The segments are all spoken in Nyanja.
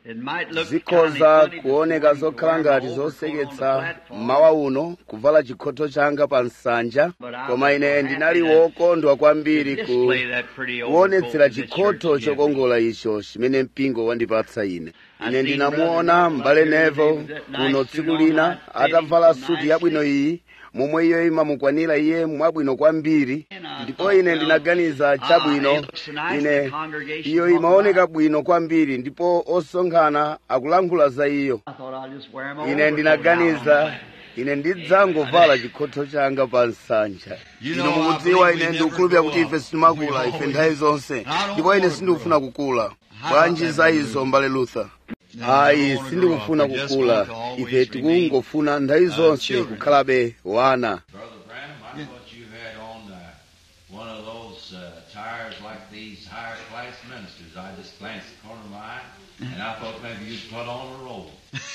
It might look zikhoza kinda funny kuoneka this morning zokhala to ngati wear my overcoat on the zoseketsa platform. mmawa uno kuvala chikhoto changa pa nsanja koma ine ndinali wokondwa kwambiri ku Display that pretty kuonetsera overcoat that the chikhoto church gives me. chokongola icho chimene mpingo wandipatsa ine ine ndinamuona m'bale nevo kuno tsiku lina atavala suti yabwino iyi momwe iyo imamukwanira iye mwabwino kwambiri ndipo ine ndinaganiza chabwino ine iyo imaoneka bwino kwambiri ndipo osonkhana akulankhula za iyo I thought I'll just wear my ine overcoat ndinaganiza now. ine ndidzangovala chikhoto changa pa nsanja ino mukudziwa ine ndikukhulupirira kuti ife sitimakula ife nthawi zonse ndipo ine sindikufuna kukula bwanji za izo mbale luther ayi sindikufuna kukula ife tikungofuna nthawi zonse kukhalabe wana Brother Branham, I thought you had on uh, one of those uh, tires like these higher class ministers. I just glanced at the corner of my eye, and I thought maybe you'd put on a robe.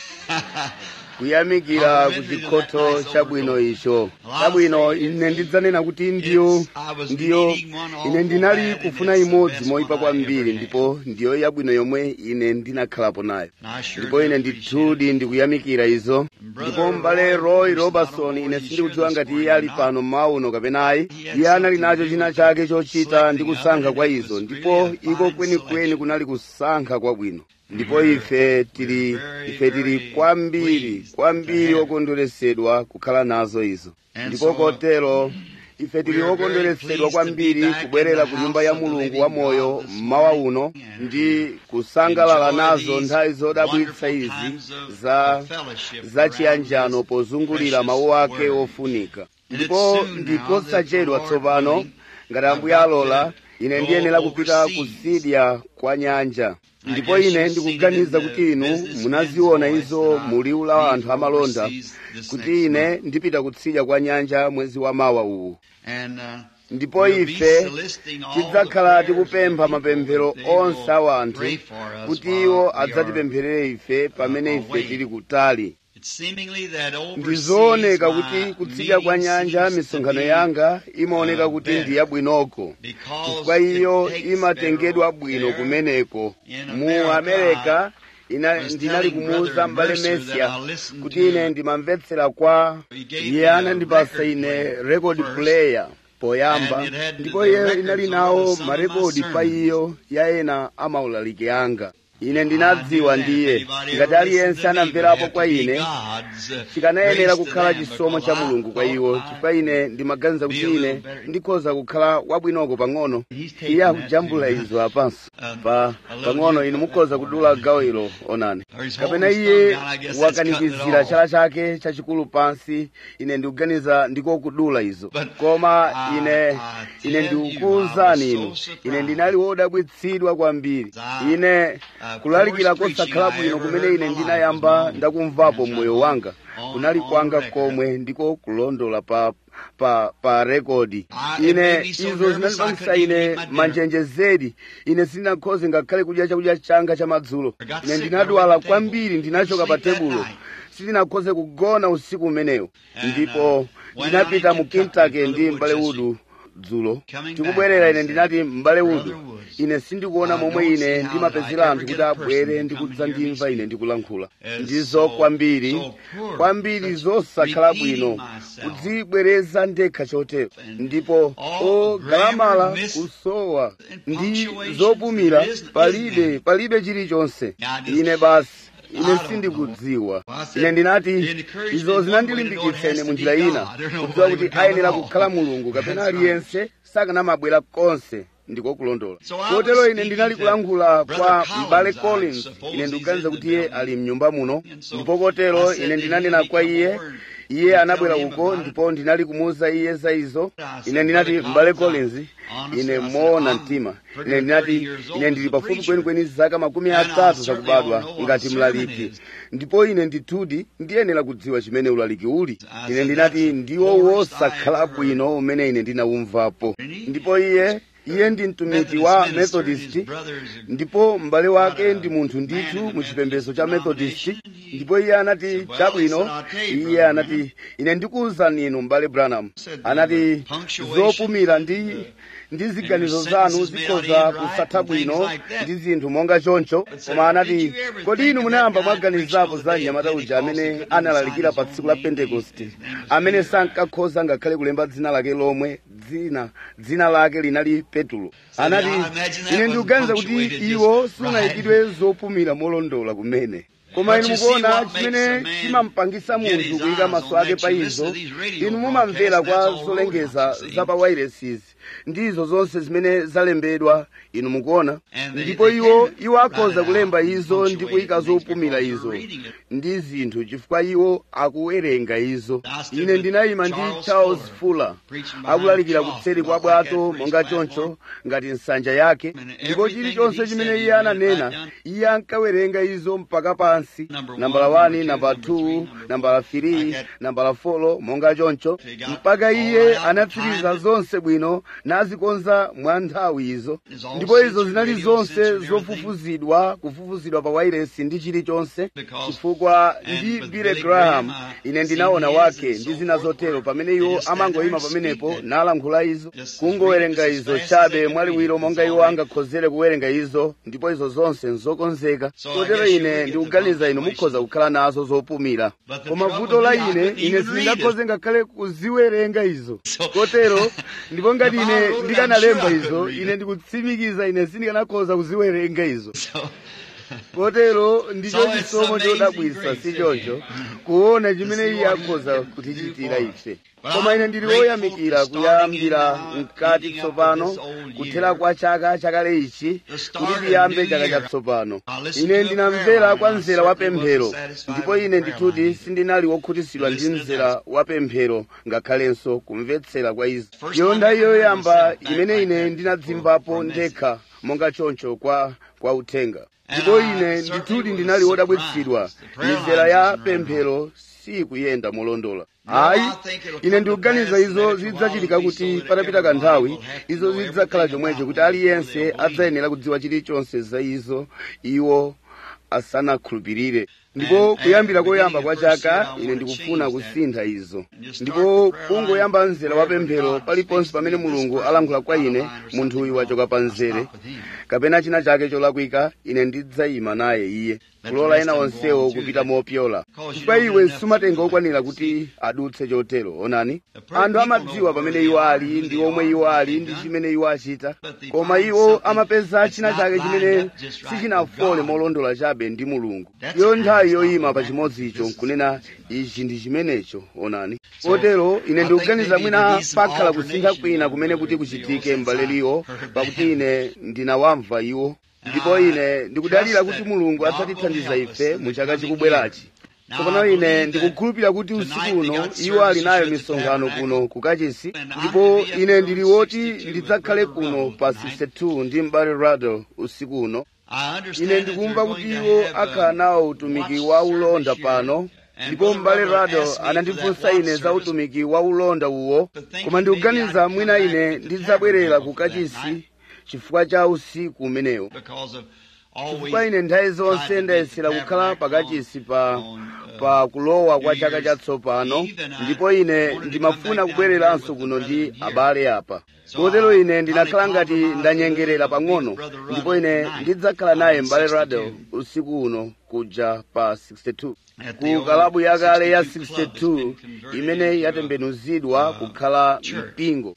kuyamikira ku chikhoto chabwino icho chabwino ine ndidzanena kuti ndiyo ndiyo ine ndinali kufuna imodzi moyipa kwambiri ndipo ndiyo yabwino yomwe ine ndinakhalapo nayo ndipo ine ndithudi ndikuyamikira izo ndipo m'bale roy robertson ine sindikudziwa ngati iye ali pano mmawa uno kapena ayi iye anali nacho china chake chochita ndi kusankha kwa izo ndipo iko kwenikweni kunali kusankha kwabwino ndipo ife tili ife tili kwambiri kwambiri okondweresedwa kukhala nazo izo ndipo kotero ife tili okondweresedwa kwambiri kubwerera ku nyumba ya mulungu wa moyo mmawa uno ndi kusangalala nazo nthawi zodabwitsa izi za za chiyanjano pozungulira mawu ake ofunika ndipo ndikosachedwa tsopano ngati ambuye alola ine ndiyenera kupita kusidya kwa nyanja ndipo ine ndikuganiza kuti inu munaziona izo mu liwu la anthu amalonda kuti ine ndipita kutsidya kwa nyanja mwezi wa mawa uwu ndipo ife tidzakhala tikupempha mapemphero onse a anthu kuti iwo adzatipempherere ife pamene ife tili kutali ndizooneka kuti kutsidya kwa nyanja misonkhano yanga imaoneka kuti ndi yabwinoko chifukwa iyo imatengedwa bwino kumeneko mu amerika ina ndinali kumuwuza m'bale mesia kuti ine ndimamvetsera kwa iye anandipasa ine record player poyamba ndipo iye inali nawo marekodi pa iyo ya ena amaulaliki anga ine ndinadziwa ndiye ngati aliyense anamverapo kwa ine chikanayenera kukhala chisomo cha mulungu kwa iwo chifukwa ine ndimaganiza kuti ine ndikhoza kukhala wabwinoko pang'ono iye akujambula izo apanso pa pang'ono ine mukhoza kudula gawo ilo onani kapena iye wakanikizira chala chake chachikulu pansi ine ndikuganiza ndiko kudula izo koma ine ine ndikukuwuzani inu ine ndinali wodabwitsidwa kwambiri ine kulalikira kosakhala bwino kumene ine ndinayamba ndakumvapo mmoyo wanga kunali kwanga komwe ndiko kulondola pa pa pa rekodi ine izo zinandipangisa ine manjenjezedi ine sindinakhoze ngakhale kudya chakudya changa cha madzulo ine ndinadwala kwambiri ndinachoka pa tebulo sindinakhoze kugona usiku umenewo ndipo ndinapita mu kentucky ndi m'bale udu dzulo tikubwerera ine ndinati m'bale udu ine sindikuona momwe ine ndimapezera anthu kuti abwere ndi kudzandimva ine ndikulankhula ndizo kwambiri kwambiri zosakhala bwino kudzibwereza ndekha chotero ndipo ogalamala kusowa ndi zopumira palibe palibe chilichonse ine basi ine sindikudziwa ine ndinati izo zinandilimbikitsa ine mu njira ina kudziwa kuti ayenera kukhala mulungu kapena aliyense sakanamabwera konse ndiko kulondola kotero ine ndinali kulankhula kwa m'bale collins ine ndikuganiza kuti iye ali mnyumba muno ndipo kotero ine ndinanena kwa iye iye anabwera uko ndipo ndinali kumuwuza iye za izo ine ndinati m'bale collins ine moona mtima ine ndinati ine ndili pafupi kwenikweni zaka makumi atatu zakubadwa ngati mlaliki ndipo ine ndithudi ndiyenera kudziwa chimene ulaliki uli ine ndinati ndiwo wosakhala bwino umene ine ndinawumvapo ndipo iye iye ndi mtumiki wa methodist ndipo m'bale wake ndi munthu ndithu mu chipembedzo cha methodist ndipo iye anati chabwino iye anati ine ndikuwuzani inu m'bale branham anati zopumira ndi ndi ziganizo zanu zikhoza kusatha bwino ndi zinthu monga choncho koma anati kodi inu munayamba mwaganizapo za mnyamata uja amene analalikira pa tsiku la pentekoste amene sankakhoza ngakhale kulemba dzina lake lomwe dzina dzina lake linali petulo anati ine ndikuganiza kuti iwo sunayikidwe zopumira molondola kumene koma inu mukuona chimene chimampangisa munthu kuyika maso ake pa izo inu mumamvera kwa zolengeza za pa wairesizi ndizo zonse zimene zalembedwa inu mukuona ndipo iwo iwo akhoza kulemba izo ndi kuyika zopumira izo ndi zinthu chifukwa iwo akuwerenga izo ine ndinayima ndi charles fuller akulalikira kutseri kwa bwato monga choncho ngati nsanja yake ndipo chilichonse chimene iye ananena iye ankawerenga izo mpaka pansi nambala 1 nambala 2 nambala 3 nambala 4 monga choncho mpaka iye anatsiriza zonse bwino nazikonza mwa nthawi izo ndipo izo zinali zonse zofufuzidwa kufufuzidwa pa wairesi ndi chilichonse chifukwa ndi billy graham ine ndinaona wake ndi zina zotero pamene iwo amangoyima pamenepo nalankhula izo kungowerenga izo chabe mwaliwiro monga iwo angakhozere kuwerenga izo ndipo izo zonse nzokonzeka kotero ine ndikuganiza inu mukhoza kukhala nazo zopumira koma vuto la ine ine sindingakhoze ngakhale kuziwerenga izo kotero ndipo ngati ine ndikanalemba izo ine ndikutsimikiza ine sindikanakhoza kuziwerenga izo kotero ndicho chisomo chodabwisa si choncho kuona chimene iye akhoza kutichitira ife koma ine ndili woyamikira kuyambira mkati tsopano kuthera kwa chaka chakale ichi kuti tiyambe chaka chatsopano ine ndinamvera kwa mzera wa pemphero ndipo ine ndithuti sindinali wokhutitsidwa ndi mzera wa pemphero ngakhalenso kumvetsera kwa izo iyo nthawi yoyamba imene ine ndinadzimvapo ndekha monga choncho kwa kwa uthenga ndipo ine ndithuti ndinali wodabwitsidwa mizera ya pemphero sikuyenda molondola ayi ine ndikuganiza izo zidzachitika kuti patapita kanthawi izo zidzakhala chomwecho kuti aliyense adzayenera kudziwa chilichonse za izo iwo asanakhulupirire ndipo kuyambira koyamba kwa chaka ine ndikufuna kusintha izo ndipo kungoyamba mzera wa pemphero paliponse pamene mulungu alankhula kwa ine munthu uyu wachoka pa mzere kapena china chake cholakwika ine ndidzayima naye iye kulola ena onsewo kupita mopyola chifukwa iwe sumatenga okwanira kuti adutse chotero onani anthu amadziwa pamene iwo ali ndi omwe iwo ali ndi chimene iwo achita koma iwo amapeza china chake chimene sichinafole molondola chabe ndi mulungu iyo nthawi yoyima pa chimodzicho nkunena ichi ndi chimenecho onani kotero ine ndikuganiza mwina pakhala kusintha kwina kumene kuti kuchitike m'baleliwo pakuti ine ndinawamva iwo ndipo ine ndikudalira kuti mulungu adzatithandiza ife mu chaka chikubwerachi tsopano ine ndikukhulupirira kuti usiku uno iwo ali nayo misonkhano kuno kukachisi ndipo ine ndili woti ndidzakhale kuno pa 62 ndi m'bale rado usiku uno ine ndikumva kuti iwo akhala nawo utumiki wa ulonda pano ndipo m'bale rado anandifunsa ine za utumiki wa ulonda uwo koma ndikuganiza mwina ine ndidzabwerera kukachisi chifukwa cha usiku umenewo chifukwa ine nthawi zonse ndayesera kukhala pakachisi pa pa kulowa kwa chaka chatsopano ndipo ine ndimafuna kubwereranso kuno ndi abale apa kotero ine ndinakhala ngati ndanyengerera pang'ono ndipo ine ndidzakhala naye m'bale rado usiku uno kuja pa 62 ku kalabu yakale ya 62 imene yatembenuzidwa kukhala mpingo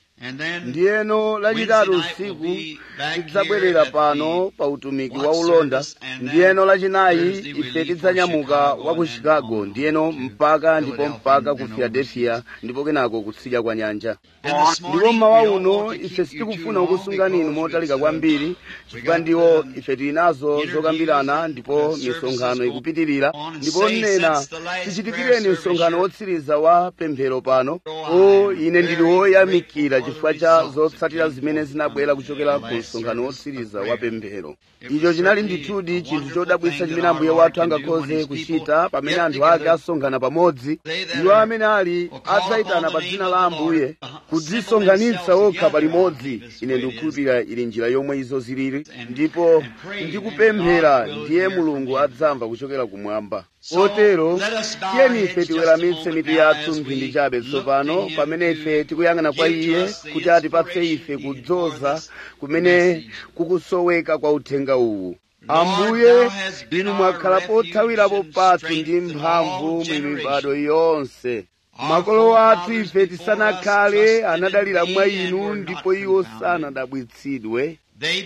ndiyeno lachitatu usiku tidzabwerera pano pa utumiki wa ulonda ndiyeno lachinayi ife tidzanyamuka wa ku chicago ndiyeno mpaka ndipo mpaka ku philadelphia ndipo kenako kutsidya kwa nyanja ndipo mmawa uno ife sitikufuna kukusungani inu motalika kwambiri chifukwa ndiwo ife tili nazo zokambirana ndipo misonkhano ikupitirira ndipo nena tichitikireni msonkhano wotsiriza wa pemphero pano o ine ndili woyamikira chifukwa cha zotsatira zimene zinabwera kuchokera ku msonkhano wotsiriza wa pemphero icho chinali ndithudi chinthu chodabwitsa chimene ambuye wathu angakhoze kuchita pamene anthu ake asonkhana pamodzi iwo amene ali adzayitana pa dzina la ambuye kudzisonkhanitsa okha palimodzi ine ndikukhulupirira ili njira yomwe izo zilili ndipo ndikupemphera ndiye mulungu adzamva kuchokera kumwamba kotero tiyeni ife tiweramitse mitu yathu mphindi chabe tsopano pamene ife tikuyang'ana kwa iye kuti atipatse ife kudzoza kumene kukusoweka kwa uthenga uwu ambuye inu mwakhala pothawirapo pathu ndi mphamvu mu mibado yonse makolo athu ife tisanakhale anadalira mwa inu ndipo iwo sanadabwitsidwe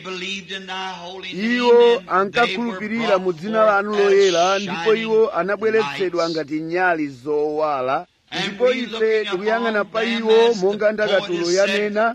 iwo ankakhulupirira mu dzina lanu loyera ndipo iwo anabweretsedwa ngati nyali zowala ndipo ife tikuyang'ana pa iwo monga ndakatulo yanena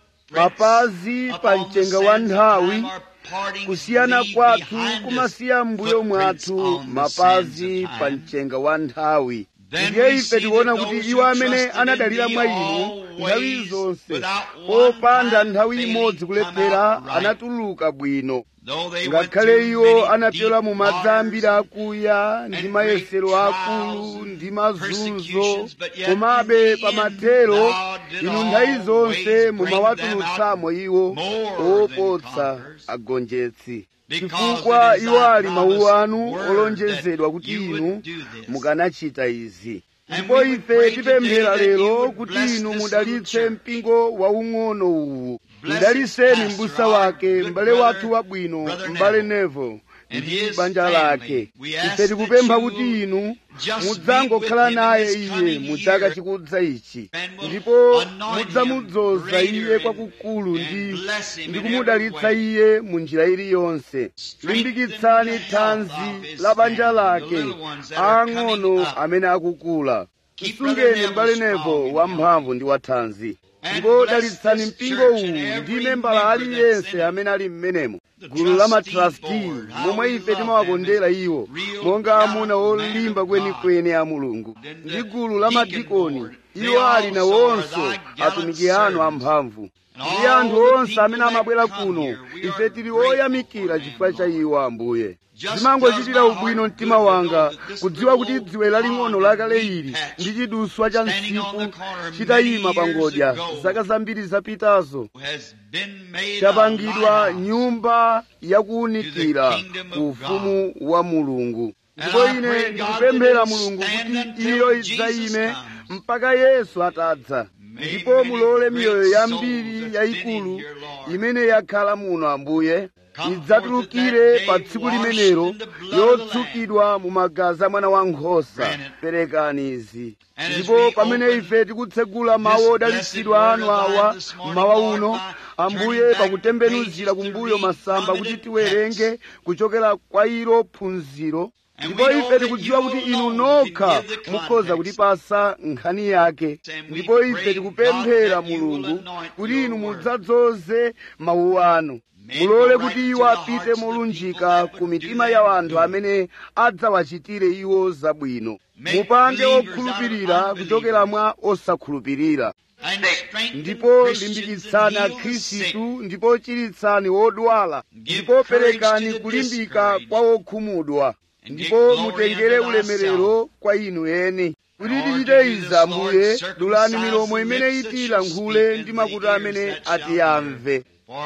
mapazi pa mchenga wa nthawi kusiyana kwathu kumasiya m'mbuyo mwathu mapazi pa mchenga wa nthawi ndiye ife tikuona kuti iwo amene anadalira mwa inu nthawi zonse popanda nthawi imodzi kulephera anatuluka bwino ngakhale iwo anapyola mu madzi ambiri akuya ndi mayesero akulu ndi mazunzo komabe pamathero inu nthawi zonse mumawatulutsamo iwo opotsa agonjetsi chifukwa iwo ali mawu anu olonjezedwa kuti inu mukanachita izi ndipo ife tipemphera lero kuti inu mudalitse mpingo waung'ono uwu mudaliseni m'busa wake m'bale wathu wabwino m'bale nevo ndi banja lake ife tikupempha kuti inu mudzangokhala naye iye mu chaka chikudza ichi ndipo mudzamudzoza iye kwakukulu ndi ndi kumudalitsa iye mu njira iliyonse limbikitsani thanzi la banja lake ang'ono amene akukula msungeni m'bale nevo wamphamvu ndi wathanzi ndipo dalitsani mpingo uwu ndi membala aliyense amene ali m'menemo gulu la matrasti momwe ife timawakondera iwo monga amuna olimba kwenikweni a mulungu ndi gulu la madikoni iwo ali nawonso atumiki anu amphamvu ndi anthu onse amene amabwera kuno ife tili oyamikira chifukwa cha iwo ambuye zimangochitira ubwino mtima wanga kudziwa kuti dziwe laling'ono lakale ili ndi chiduswa cha msipu chitayima pangodya zaka zambiri zapitazo chapangidwa nyumba yakuwunikira ku ufumu wa mulungu ndipo ine ndikupemphera mulungu kuti iyo idzayime mpaka yesu atadza ndipo mulole miyoyo yambiri yayikulu imene yakhala muno ambuye idzatulukire pa tsiku limenelo yotsukidwa mu magazi a mwana wankhosa perekani izi ndipo pamene ife tikutsegula mawu odalitsidwa anu awa mmawa uno ambuye pakutembenuzira kumbuyo masamba kuti tiwerenge kuchokera kwa ilo phunziro ndipo ife tikudziwa kuti inu nokha mukhoza kutipasa nkhani yake ndipo ife tikupemphera mulungu kuti inu mudzadzoze mawu anu mulole kuti iwo apite molunjika ku mitima ya anthu amene adzawachitire iwo zabwino mupange okhulupirira kuchokera mwa osakhulupirira ndipo limbikitsani akhristu ndipo chiritsani odwala ndipo perekani kulimbika kwa okhumudwa ndipo mutengere ulemerero kwa inu eni kuti tichite izi ambuye dulani milomo imene itilankhule ndi makutu amene atiyamve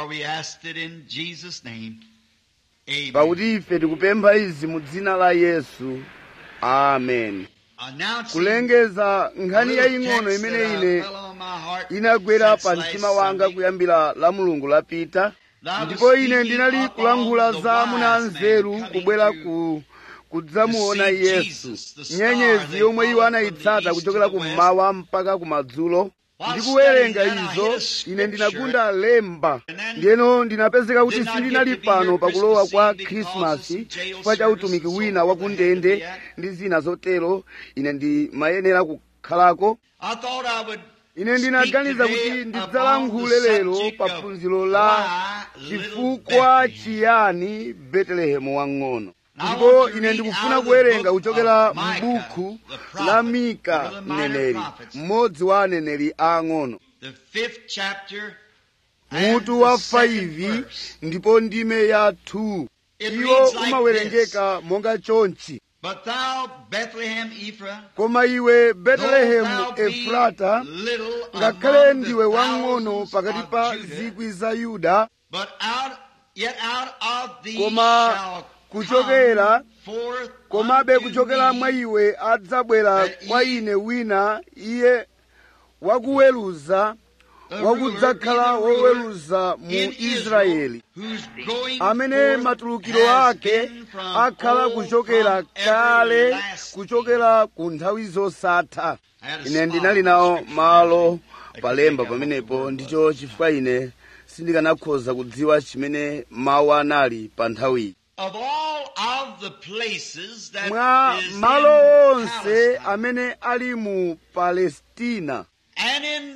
pakuti ife tikupempha izi mu dzina la yesu amen kulengeza nkhani yaying'ono imene ine inagwera pa mtima wanga kuyambira la mulungu lapita ndipo ine ndinali kulankhula za amuna anzeru kubwera ku kudzamuona yesu nyenyezi yomwe iwo anayitsata kuchokera kummawa mpaka kumadzulo ndikuwerenga izo ine ndinagunda lemba ndiyeno ndinapezeka kuti sindinali pano pakulowa kwa khrisimasi chifukwa cha utumiki wina wakundende ndi zina zotero ine ndimayenera kukhalako ine ndinaganiza kuti ndidzalankhule lero pa phunziro la chifukwa chiyani betelehemu wang'ono ndipo ine ndikufuna kuwerenga kuchokera m'buku la mika mneneri mmodzi wa aneneri aang'ono the fifth chapter, mutu wa 5 ndipo ndime ya 2 It iwo reads like umawerengeka monga chonchi But thou, Bethlehem Ephraim, koma iwe though betelehemu thou be efrata little ngakhale among the ndiwe wang'ono thousands pakati of pa Judah, zikwi za yuda but out, yet out of thee Koma shall kuchokera- come forth komabe unto kuchokera me mwa iwe adzabwera that kwa ye- ine wina iye wakuweruza a wakudzakhala ruler, even a ruler woweruza mu in israeli whose going amene forth matulukiro has ake been from akhala old, kuchokera from kale everlasting. kuchokera ku nthawi zosatha I had a ine spot ndinali in nawo Scripture malo I could palemba pick up pamenepo what the ndicho word was. chifukwa ine sindikanakhoza kudziwa chimene mawu anali pa nthawiyi Of all of the places that mwa is malo in onse Palestine, amene ali mu palestina and in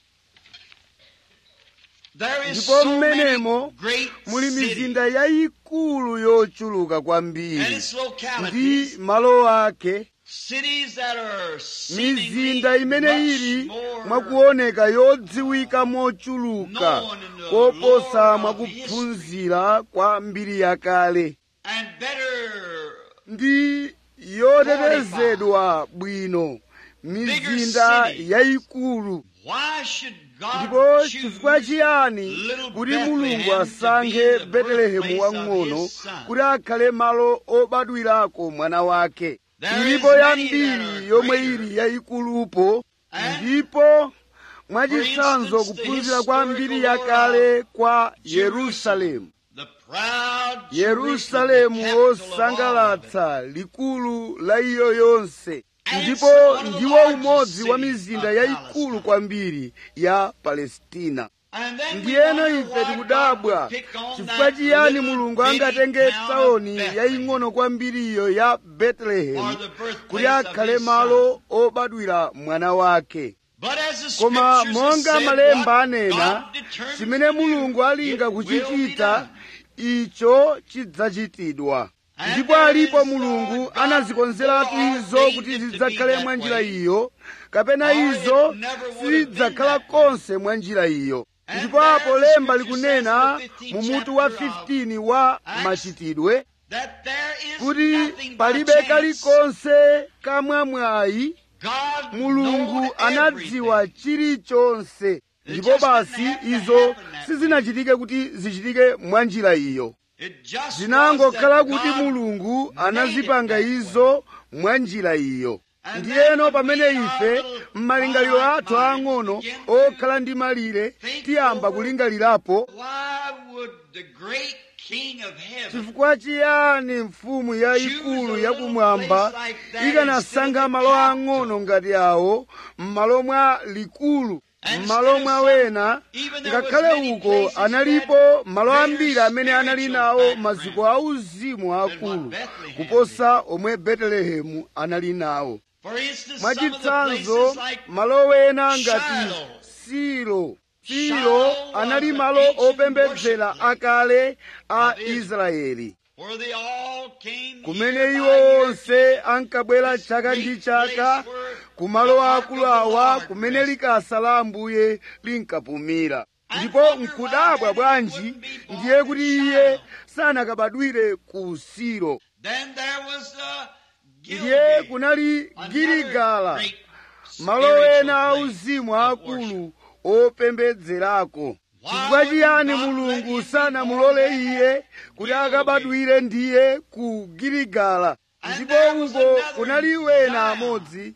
there is Ndipo so many mmenemo great muli cities mizinda yayikulu yochuluka and kwambiri its ndi localities, malo ake cities that are seemingly mizinda imene much ili more mwakuoneka yodziwika mochuluka known in the koposa lore of mwakuphunzira kwa mbiri yakale and better ndi yotetezedwa bwino mizinda cities. yayikulu why should God ndipo chifukwa choose chiyani little kuti Bethlehem mulungu to asankhe be the betelehemu birthplace of wang'ono his son? kuti akhale malo obadwirako mwana wake There ilipo is many yambiri that are yomwe greater. ili yayikulupo And ndipo mwachitsanzo instance, the kuphunzira kwa mbiri historical yakale kwa Jerusalem. yerusalemu the proud yerusalemu Jerusalem, the capital of all of it. wosangalatsa likulu la iyo yonse And ndipo it's one of the ndiwo largest umodzi wa cities mizinda of yayikulu Palestine. kwambiri ya palestina And then we ndiyeno wonder ife why tikudabwa God pick on chifukwa that chiyani little mulungu bitty angatenge town of taoni Bethlehem yaying'ono kwambiriyo ya for betelehemu the birthplace kuti of akhale his malo son. obadwira mwana wake But as the koma scriptures monga have said, malemba what anena God determines chimene to do, mulungu alinga it will be kuchichita done. icho chidzachitidwa And ndipo there alipo is, uh, mulungu God anazikonzeratu izo foreordained kuti it to zidzakhale be mwa that njira way. iyo kapena Or it izo never would have been sizidzakhala that way. konse mwa njira iyo And ndipo there apo the lemba scripture likunena says in the mu 15th mutu wa chapter of 15 wa Acts, machitidwe that there is kuti nothing by palibe chance. kalikonse kamwamwayi God mulungu knowed anadziwa everything. chilichonse ndipo basi izo sizinachitike kuti zichitike mwa njira iyo It just was zinangokhala that kuti God mulungu made anazipanga it that izo mwa njira iyo And ndiyeno then pamene when we ife are m'malingaliro little athu ang'ono minds begin to okhala ndi malire think tiyamba over kulingalirapo Why would the great King of heaven chifukwa chiyani mfumu yayikulu yakumwamba ikanasankha malo ang'ono ngati awo m'malo mwa likulu m'malo mwa wena ngakhale uko analipo malo ambiri amene anali nawo maziko auzimu akulu kuposa omwe betelehemu anali nawo For instance, some of the mwachitsanzo places like malo wena ngati Shiloh. silo silo Shiloh anali was malo the ancient opembedzera worship place akale a of Israel. israeli where they all came kumene year by iwo year onse ankabwera chaka ndi chaka kumalo akulu awa kumene likasa la ambuye linkapumira ndipo nkudabwa bwanji ndiye kuti iye sanakabadwire ku silo Then there was uh, ndiye Gilgal, kunali another giligala great malo spiritual ena place auzimu of akulu opembedzerako chifukwa chiyani mulungu sanamulole iye kuti akabadwire ndiye ku giligala ndipo uko kunali wena amodzi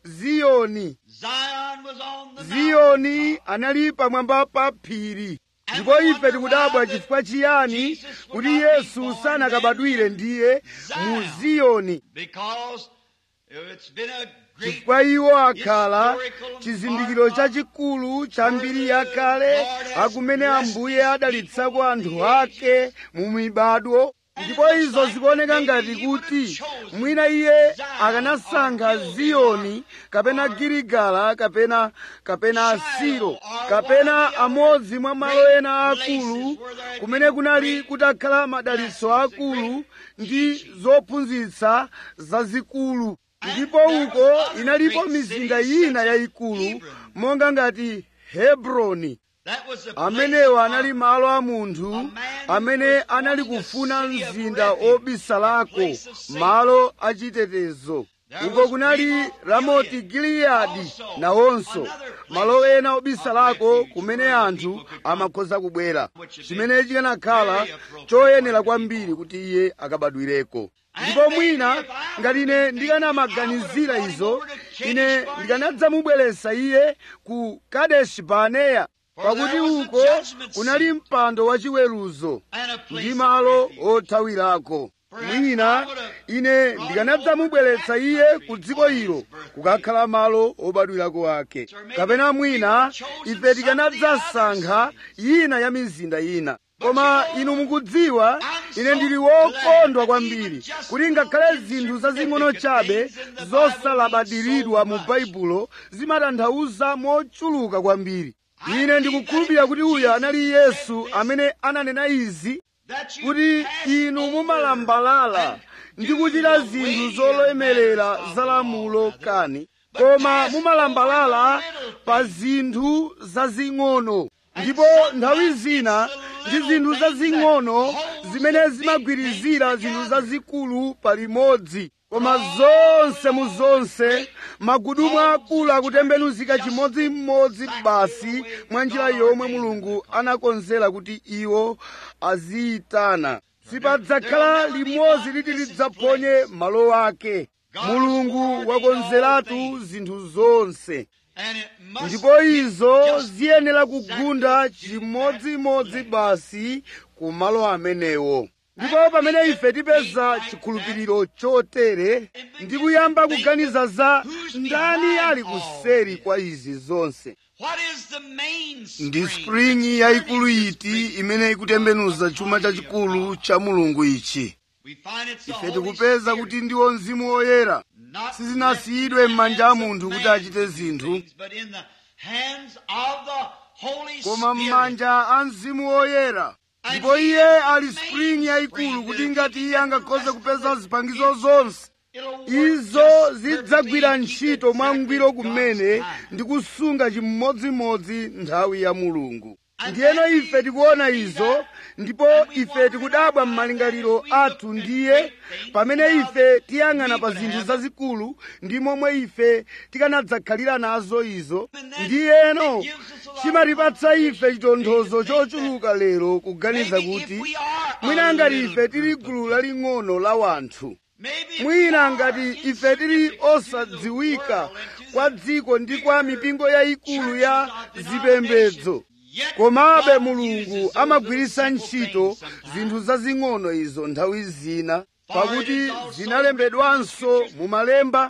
ziyoni Zion was on the mountain. ziyoni anali pamwamba pa phiri ndipo ife tikudabwa chifukwa chiyani kuti yesu sanakabadwire ndiye mu ziyoni Because it's been a great chifukwa iwo akhala chizindikiro chachikulu cha mbiri yakale akumene ambuye adalitsako anthu ake mu mibadwo ndipo izo zikuoneka ngati kuti mwina iye akanasankha ziyoni kapena giligala kapena kapena silo kapena amodzi mwa malo ena akulu kumene kunali kutakhala madalitso akulu ndi zophunzitsa zazikulu ndipo uko inalipo mizinda ina yayikulu monga ngati hebroni That was the amenewo place anali of- malo a munthu amene anali kufuna mzinda obisalako malo achitetezo uko kunali ramoti giliyadi nawonso malo ena obisalako kumene anthu amakhoza kubwera chimene chikanakhala choyenera kwambiri kuti iye akabadwireko ndipo mwina ngati ine ndikanamaganizira izo ine ndikanadzamubweretsa iye ku kadeshi baneya pakuti uko kunali mpando wachiweruzo and a place ndi of malo refuge. othawirako mwina ine ndikanadzamubweretsa iye ku dziko ilo kukakhala malo obadwirako ake kapena mwina ife tikanadzasankha ina ya mizinda ina koma inu mukudziwa ine ndili wokondwa kwambiri kuti ngakhale zinthu zazing'ono chabe zosalabadiridwa mu baibulo zimatanthauza mochuluka kwambiri ine ndikukhulupirira kuti uyu anali yesu amene ananena izi That you kuti pass inu over mumalambalala and ndi do kuchita the zinthu weightier zololemerera matters of za the lamulo law, kani But koma pass mumalambalala over the little pa things. zinthu zazing'ono And ndipo sometimes nthawi it's zina the ndi little zinthu things that zazing'ono holds zimene the big zimagwirizira things zinthu together. zazikulu palimodzi koma zonse mu zonse magudumu akulu akutembenuzika chimodzimodzi basi mwa njira yomwe mulungu anakonzera kuti iwo aziyitana sipadzakhala limodzi liti lidzaphonye malo ake mulungu wakonzeratu zinthu zonse And it must ndipo get izo just ziyenera kugunda chimodzimodzi basi ku malo amenewo ndipo pamene ife tipeza chikhulupiriro chotere ndi kuyamba kuganiza za ndani ali kuseri kwa izi zonse What is the main ndi spring springi that's yayikulu turning the iti spring? imene ikutembenuza chuma chachikulu cha mulungu ichi We find it's the ife Holy tikupeza Spirit, kuti ndiwo mzimu woyera not sizinasiyidwe left in the m'manja a hands of munthu kuti man achite to do zinthu things, but in the hands of the Holy koma Spirit. m'manja a mzimu woyera ndipo iye ali springi yayikulu kuti ngati iye angakhoze kupeza zipangizo zonse It'll work izo just zidzagwira perfectly, ntchito keep mwangwiro exactly kumene God's time. ndi kusunga chimodzimodzi nthawi ya mulungu ndiyeno ife tikuona izo ndipo ife tikudabwa m'malingaliro athu ndiye pamene ife tiyang'ana pa zinthu zazikulu ndi momwe ife tikanadzakhalira nazo izo ndiyeno chimatipatsa ife chitonthozo chochuluka lero kuganiza kuti mwina ngati ife tili gulu laling'ono la wanthu Maybe mwina ngati ife tili osadziwika kwa dziko ndi kwa mipingo yayikulu ya zipembedzo komabe mulungu amagwiritsa ntchito zinthu zazing'ono izo nthawi zina pakuti zinalembedwanso mu malemba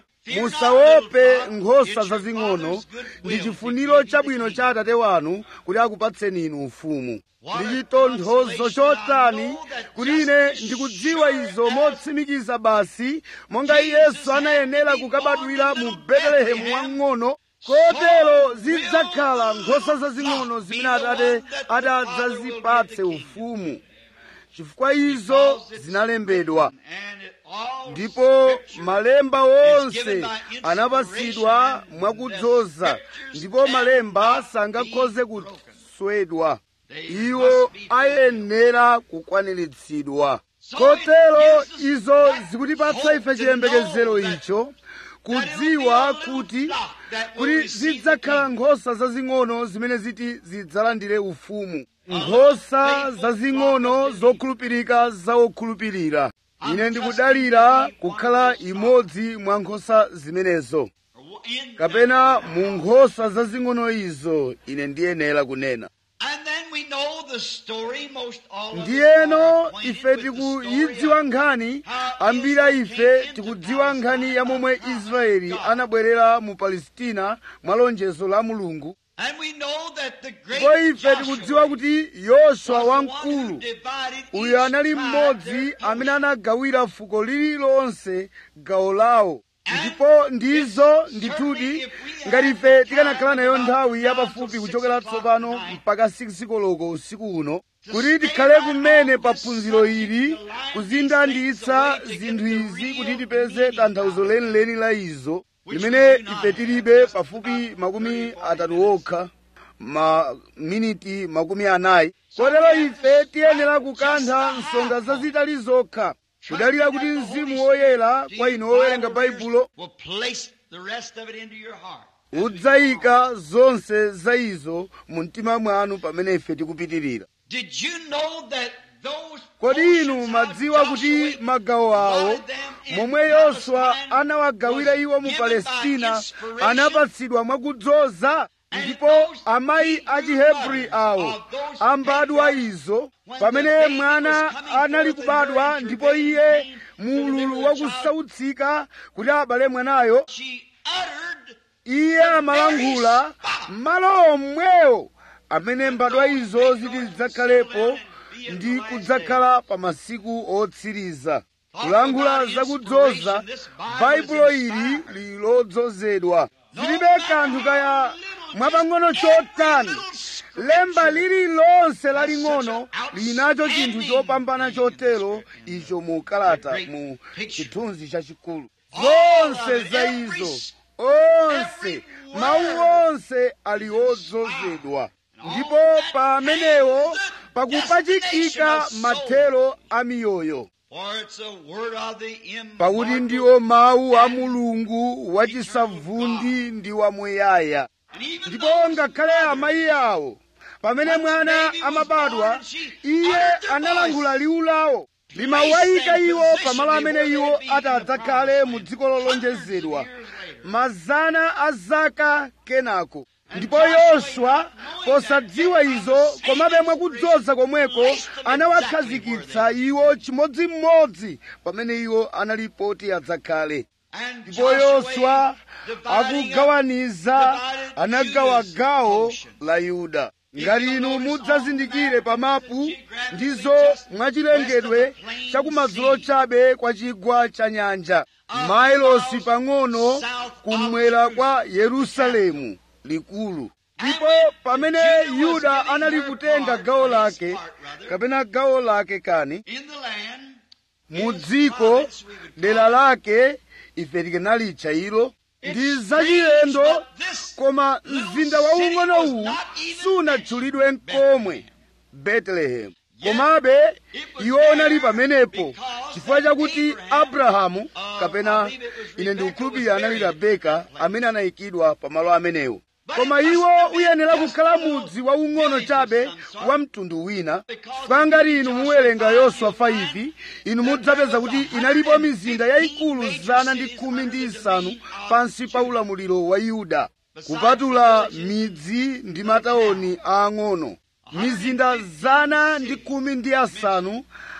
musaope nkhosa zazing'ono ndi chifuniro chabwino cha atate wanu kuti akupatseni inu ufumu ndi chitonthozo chotani kuti ine ndikudziwa izo motsimikiza basi monga yesu anayenera kukabadwira mu betelehemu wang'ono kotero zidzakhala nkhosa zazing'ono zimene atate adzazipatse ufumu chifukwa izo zinalembedwa And it all ndipo scripture malemba is onse given by anapasidwa inspiration mwakudzoza and the ndipo scriptures malemba cannot sangakhoze be broken. kuswedwa They iwo must be fulfilled. ayenera kukwaniritsidwa So kotero it gives us izo that zikutipatsa hope ife to chiyembekezero know that- icho that kudziwa it'll be a little kuti flock that will kuti receive the zidzakhala kingdom. nkhosa zazing'ono zimene ziti zidzalandire ufumu nkhosa zazing'ono zokhulupirika za okhulupirira ine ndikudalira kukhala imodzi mwa nkhosa zimenezo In kapena mu nkhosa zazing'ono izo ine ndiyenera kunena And then we know the story, most all of us ndiyeno are acquainted ife with the tikuyidziwa story of nkhani how ambira Israel ife came into tikudziwa nkhani Palestine ya momwe by the israeli promise of God. anabwerera mu palestina mwa lonjezo la mulungu And we know that the great ndipo ife tikudziwa Joshua kuti yoswa was the one who wamkulu divided uyu each anali tribe mmodzi their amene portion. anagawira fuko lililonse gawo lawo And ndipo ndizo if ndithudi certainly if we ngati had ife the tikanakhala time nayo about nthawi now yapafupi till kuchokera six o'clock tsopano tonight, mpaka 6 koloko usiku uno to kuti stay tikhale right kumene on pa this phunziro subject, ili to line these kuzindanditsa things away to zinthu get the izi real kuti tipeze meaning tanthauzo of it. lenileni la izo Which limene we do not ife have, tilibe just pafupi about makumi 30, 40 atatu minutes. okha maminiti makumi anayi kotero ife tiyenera kukantha nsonga zazitali zokha kudalira kuti mzimu woyera kwa inu wowerenga baibulo will place the rest of it into your heart. udzayika zonse za izo mu mtima mwanu pamene ife tikupitirira Did you know that those kodi inu portions madziwa of kuti Joshua magawo awo divided them in momwe yoswa Palestine anawagawira iwo mu was given by palestina inspiration anapatsidwa mwakudzoza ndipo amayi a chihebri awo ambadwa izo pamene mwana anali kubadwa ndipo iye mululu wakusautsika kuti abale mwanayo She uttered iye amalankhula malo omwewo amene mbadwa izo ziti zidzakhalepo ndi kudzakhala pa masiku otsiriza kulankhula zakudzoza baibulo ili lilodzozedwa zilibe kanthu kaya mwapang'ono chotani lemba lililonse laling'ono linacho chinthu chopambana chotero icho mu kalata mu chithunzi chachikulu zonse za izo onse mawu onse ali odzozedwa ndipo pamenewo pakupachikika mathero a miyoyo For it's a word of the pakuti immortal ndiwo mawu a mulungu wachisavundi ndi wamuyaya And even ndipo those ngakhale amayi awo pamene mwana amabadwa iye analankhula liwu lawo limawayika iwo pamalo amene iwo atadzakhale mu dziko lolonjezedwa mazana a zaka kenako ndipo yoswa posadziwa izo komabe mwakudzoza komweko anawakhazikitsa iwo chimodzimodzi pamene iwo analipoti adzakhale and ndipo yoswa akugawaniza anagawa gawo la yuda ngati inu mudzazindikire pa mapu ndizo mwachilengedwe chakumadzulo chabe kwa chigwa cha nyanja mailosi pang'ono kumwera kwa yerusalemu likulu ndipo pamene yuda anali kutenga gawo lake kapena gawo lake kani in the land mu dziko dera lake ife tikanalitcha ilo ndi zachilendo koma mzinda waung'ono uwu sunatchulidwe nkomwe betelehemu komabe iwo unali pamenepo chifukwa chakuti abrahamu kapena ine ndikukhulupirira anali rebeka amene anayikidwa pamalo amenewo koma iwo uyenera kukhala mudzi waung'ono chabe wa mtundu wina chifukwa ngati inu muwerenga yoswa 5 inu mudzapeza kuti inalipo mizinda yayikulu zana ndi khumi ndi isanu pansi pa ulamuliro wa yuda kupatula midzi ndi matawuni aang'ono mizinda zana ndi khumi ndi asanu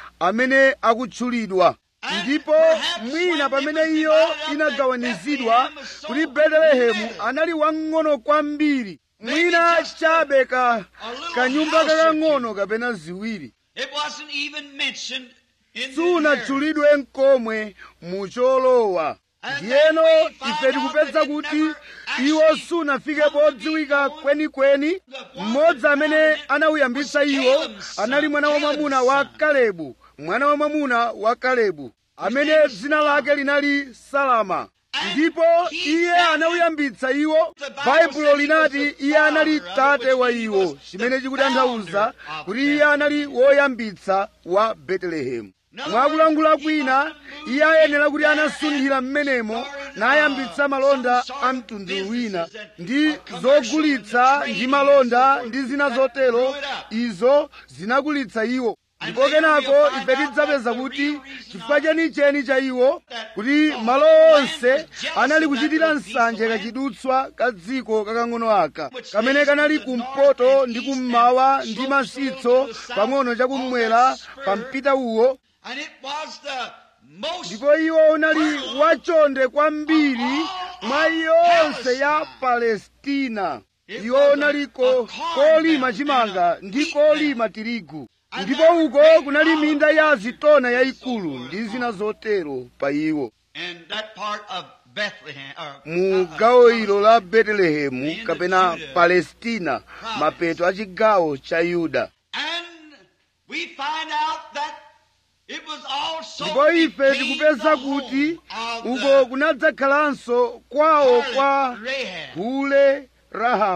amene akutchulidwa ndipo mwina pamene iyo inagawanizidwa kuti betelehemu anali wang'ono kwambiri mwina chabe ka kanyumba kakang'ono kapena ziwiri it wasn't even mentioned in the sunatchulidwe nkomwe mu cholowa ndiyeno ife tikupeza kuti iwo sunafike podziwika kwenikweni mmodzi amene anawuyambitsa iwo anali mwana wamwamuna wa kalebu mwana wamwamuna wa kalebu amene dzina lake linali salama ndipo iye anawuyambitsa iwo baibulo linati iye anali tate wa iwo chimene chikutanthauza kuti iye anali woyambitsa wa betelehemu mwakulankhula kwina iye ayenera kuti anasunthira m'menemo nayambitsa malonda a mtundu wina ndi zogulitsa ndi malonda ndi zina zotero izo zinakulitsa iwo ndipo kenako ife tidzapeza kuti chifukwa chenicheni cha iwo kuti malo onse anali kuchitira nsanje kachidutswa ka dziko kakang'ono aka kamene kanali kumpoto ndi kummawa ndi masitso pang'ono chakummwera pa mpita uwo And it was the most ndipo iwo unali wachonde kwambiri mwa yonse ya palestina iwo unaliko kolima chimanga ndi kolima tirigu ndipo uko kunali minda ya zitona yayikulu ndi zina zotero pa iwo in that part of Bethlehem or mu gawo ilo la betelehemu kapena palestina mapeto a chigawo cha yuda and we find out that it was also ndipo ife became tikupeza the kuti home of uko the kunadzakhalanso kwawo kwa harlot Rahab. hule rahabu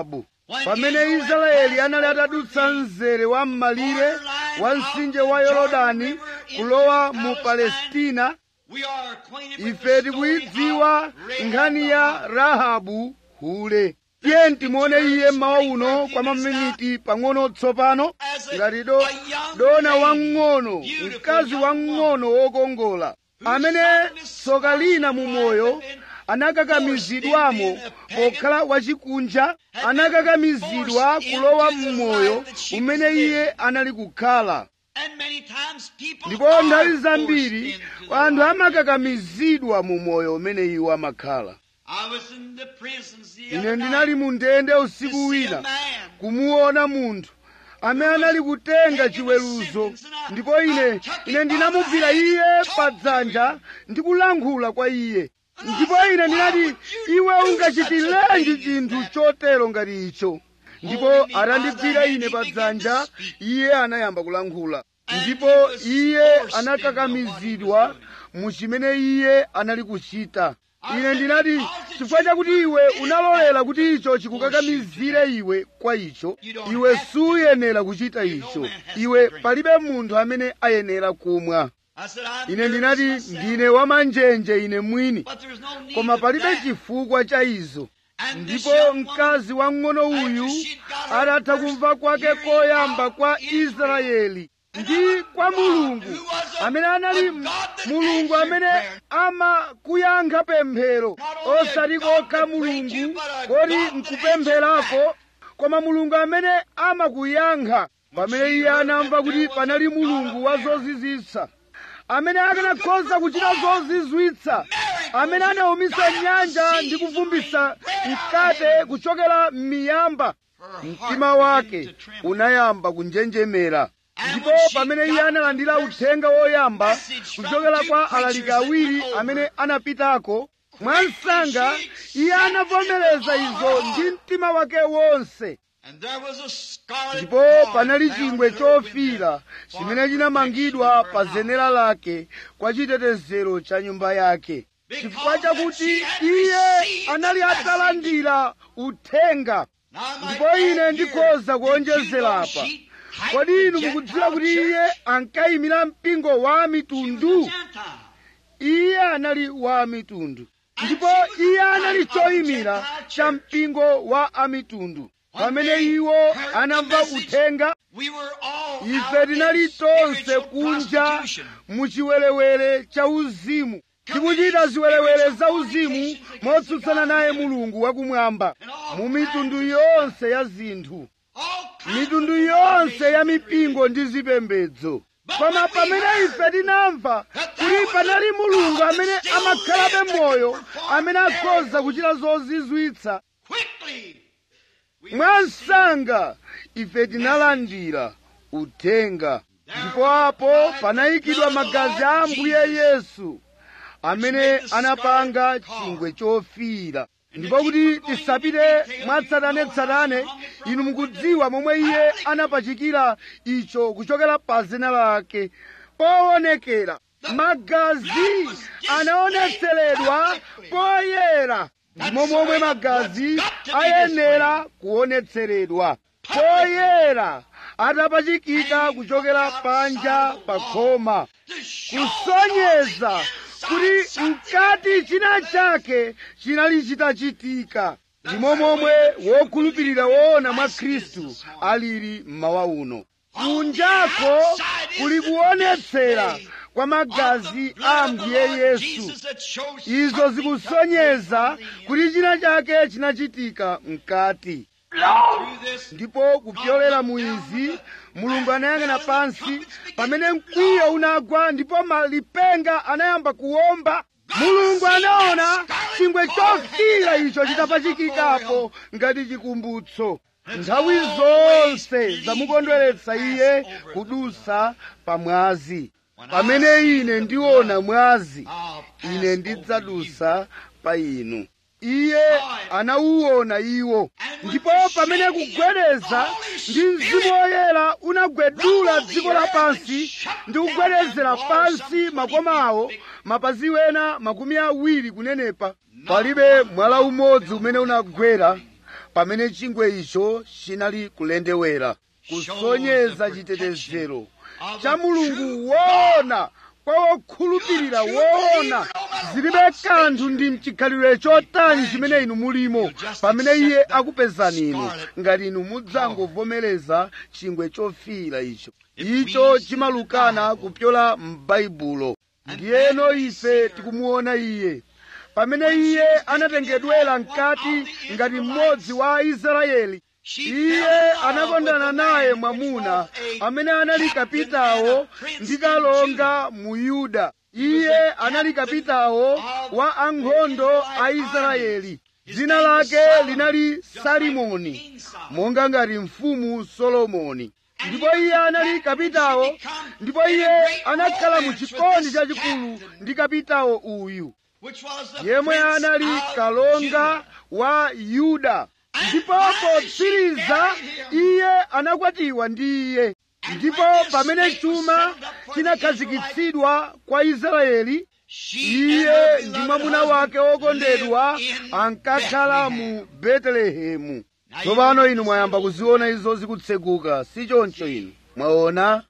pamene israeli anali atadutsa mzere wa m'malire wa mtsinje wa yorodani kulowa mu palestina ife tikuyidziwa nkhani ya rahabu hule tiye timuone iye mmawa uno kwa maminiti pang'ono tsopano ngati do dona wamng'ono mkazi wamng'ono wokongola amene tsoka lina mu moyo anakakamizidwamo pokhala wachikunja anakakamizidwa kulowa mmoyo umene iye anali kukhala ndipo nthawi zambiri anthu amakakamizidwa mu moyo umene iwo amakhala ine ndinali mu ndende usiku wina kumuona munthu amene anali kutenga chiweruzo ndipo ine ine ndinamugwira iye pa dzanja ndi kulankhula kwa iye ndipo ine ndinati iwe ungachitirenji chinthu chotero ngati icho ndipo atandigwira ine pa dzanja iye anayamba kulankhula ndipo iye anakakamizidwa mu chimene iye anali kuchita ine ndinati chifukwa chakuti iwe unalolera kuti icho chikukakamizire iwe kwa icho iwe suyenera kuchita icho iwe palibe munthu amene ayenera kumwa ine ndinati ndine wamanjenje ine mwini koma palibe chifukwa cha izo ndipo mkazi wamng'ono uyu atatha kumva kwake koyamba kwa israeli ndi kwa mulungu amene anali mulungu amene amakuyankha pemphero osati kokha mulungu koti nkupempherako koma mulungu amene amakuyankha pamene iye anamva kuti panali mulungu wa zozizwitsa amene akanakhoza kuchita zozizwitsa amene anawumitsa nyanja ndi kuvumbitsa mkate kuchokera m'miyamba mtima wake unayamba kunjenjemera ndipo pamene iye analandira uthenga woyamba kuchokera kwa alaliki awiri amene anapitako mwansanga iye anavomereza izo ndi mtima wake wonse ndipo panali chingwe chofira chimene chinamangidwa pa zenera lake kwa chitetezero cha nyumba yake chifukwa chakuti iye anali atalandira uthenga ndipo ine ndikhoza kuonjezera apa kodi inu mukudziwa kuti iye ankayimira mpingo wa mitundu iye anali wa mitundu ndipo iye anali choyimira cha mpingo wa amitundu pamene iwo anamva uthenga ife tinali tonse kunja mu chiwerewere cha uzimu tikuchita ziwerewere za uzimu motsutsana naye mulungu wakumwamba mu mitundu yonse ya zinthu mitundu yonse ya mipingo ndi zipembedzo koma pamene ife tinamva kuti panali mulungu amene amakhalabe moyo amene akhoza kuchita zozizwitsa mwansanga ife tinalandira uthenga ndipo apo panayikidwa magazi a ambuye yesu amene anapanga chingwe chofira ndipo kuti tisapite mwatsatanetsatane inu mukudziwa momwe iye anapachikira icho kuchokera pa zina lake poonekera magazi anaonetseredwa poyera ndimo momwe magazi ayenera kuonetseredwa poyera atapachikika kuchokera panja pa khoma kusonyeza kuti mkati china chake chinali chitachitika ndimo momwe wokhulupirira woona mwa khristu alili mmawa uno kunjako kuli kuonetsera kwa magazi a ambuye yesu izo zikusonyeza kuti china chake chinachitika mkati ndipo kupyolera mu izi mulungu anayang'ana pansi pamene mkwiyo unagwa ndipo malipenga anayamba kuwomba mulungu anaona chingwe chofira icho chitapachikikapo ngati chikumbutso nthawi zonse zamukondweretsa iye kudusa pa mwazi pamene ine ndiona mwazi ine ndidzadusa pa inu iye anauwona iwo ndipo pamene kugwedeza ndi mzimu woyera unagwedula dziko lapansi ndi kugwedezera pansi makoma awo mapazi wena makumi awiri kunenepa palibe mwala umodzi umene unagwera pamene chingwe icho chinali kulendewera kusonyeza chitetezero cha mulungu woona kwa wokhulupirira woona zilibe kanthu ndi mchikhalidwe chotani chimene inu mulimo pamene iye akupezani inu ngati inu mudzangovomereza chingwe chofiira icho icho chimalukana kupyola m'baibulo ndiyeno ife tikumuona iye pamene iye anatengedwera mkati ngati mmodzi wa aisraeli iye anakondana naye mwamuna amene anali kapitawo ndi kalonga mu yuda iye anali kapitawo wa ankhondo a israeli dzina lake linali salimoni monga ngati mfumu solomoni ndipo iye anali kapitawo ndipo iye anakhala mu chikondi chachikulu ndi kapitawo uyu yemwe anali kalonga wa yuda ndipo potsiriza iye anakwatiwa ndi iye ndipo pamene chuma chinakhazikitsidwa kwa israeli iye ndi mwamuna wake wokondedwa ankakhala mu betelehemu tsopano inu mwayamba kuziona izo zikutseguka si choncho inu mwaona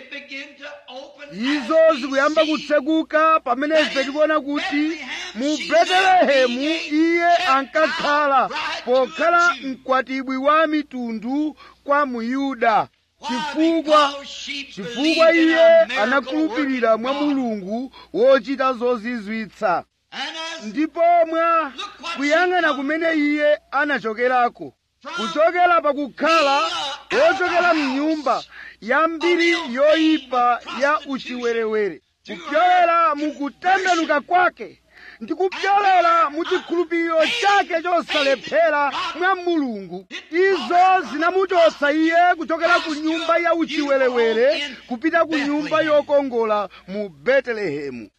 izo zikuyamba kutseguka pamene ife tikuona kuti mu betelehemu iye ankakhala pokhala mkwatibwi wa mitundu kwa muyuda chifukwa chifukwa iye anakhulupirira mwa mulungu wochita zozizwitsa ndipo mwa kuyang'ana kumene iye anachokerako kuchokera pakukhala wochokera mnyumba ya mbiri yoyipa ya uchiwerewere kupyolera mukutembenuka kwake ndi kupyolera mu chikhulupiriro chake chosalephera mwa mulungu izo zinamuchotsa iye kuchokera ku nyumba ya uchiwerewere kupita ku nyumba yokongola mu betelehemu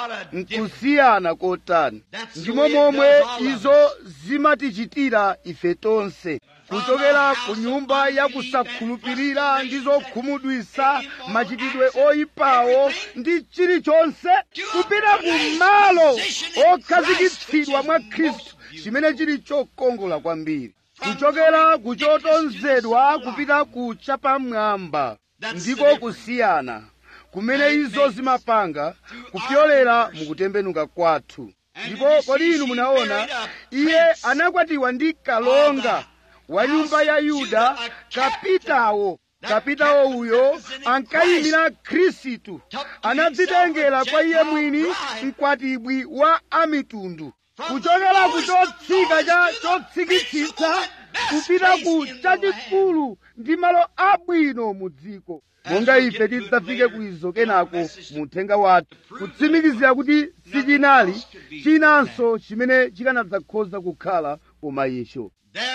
nkusiyana kotani ndimo momwe izo zimatichitira ife tonse kuchokera ku nyumba ya kusakhulupirira ndi zokhumudwisa machitidwe oyipawo ndi chilichonse kupita ku malo okhazikitsidwa mwa khristu chimene chili chokongola kwambiri kuchokera ku chotonzedwa kupita ku chapamwamba ndiko kusiyana kumene izo zimapanga kupyolera mukutembenuka kwathu ndipo kodi inu munaona iye anakwatiwa ndi kalonga wa nyumba ya yuda kapitawo kapitawo uyo ankayimira khristu anadzitengera kwa iye mwini mkwatibwi wa amitundu kuchokera ku chotsika cha chotsikitsitsa kupita ku chachikulu ndi malo abwino mu dziko monga ife tidzafike kuizo kenako mu uthenga wathu kutsimikizira kuti sichinali chinanso chimene chikanadzakhoza kukhala koma icho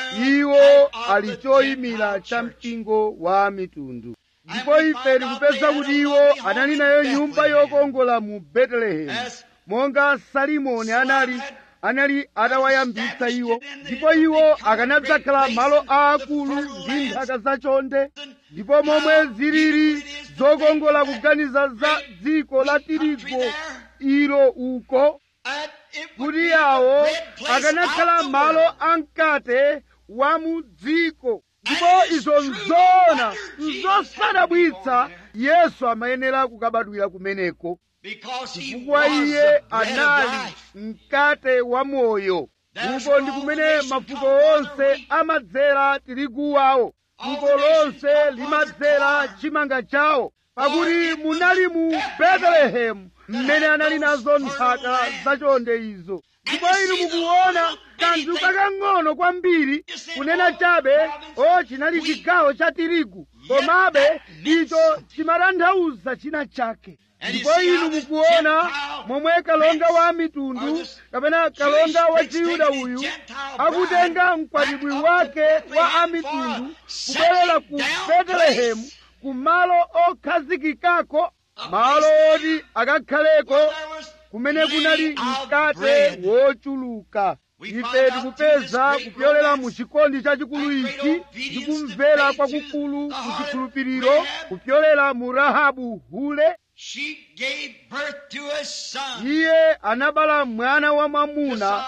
iwo ali choyimira cha mpingo wa mitundu ndipo ife tikupeza kuti iwo anali nayo nyumba yokongola mu betelehemu monga salimoni anali anali atawayambitsa iwo ndipo iwo akanadzakhala malo aakulu ndi nthaka zachonde ndipo momwe zilili zokongola kuganiza za dziko la tirigu ilo uko kuti yawo akanakhala malo amkate wa mu dziko ndipo izo nzoona nzosadabwitsa yesu amayenera kukabadwira kumeneko chifukwa iye anali mkate wa moyo uko ndi kumene mafuko onse amadzera tirigu wawo fuko lonse limadzera chimanga chawo pakuti munali mu betelehemu mmene anali nazo nthaka zachonde izo ndipo inu mukuona kanthu kakang'ono kwambiri kunena chabe o chinali chigawo cha tirigu komabe icho chimatanthauza china chake ndipo inu mukuona momwe kalonga wa mitundu kapena kalonga wa chiyuda uyu akutenga mkwatibwi wake wa amitundu kubwerera ku betelehemu ku malo okhazikikako malo oti akakhaleko kumene kunali mkate wochuluka ife tikupeza kupyolera mu chikondi chachikulu ichi ndi kumvera kwakukulu ku chikhulupiriro kupyolera mu rahabu hule iye anabala mwana wa mwamuna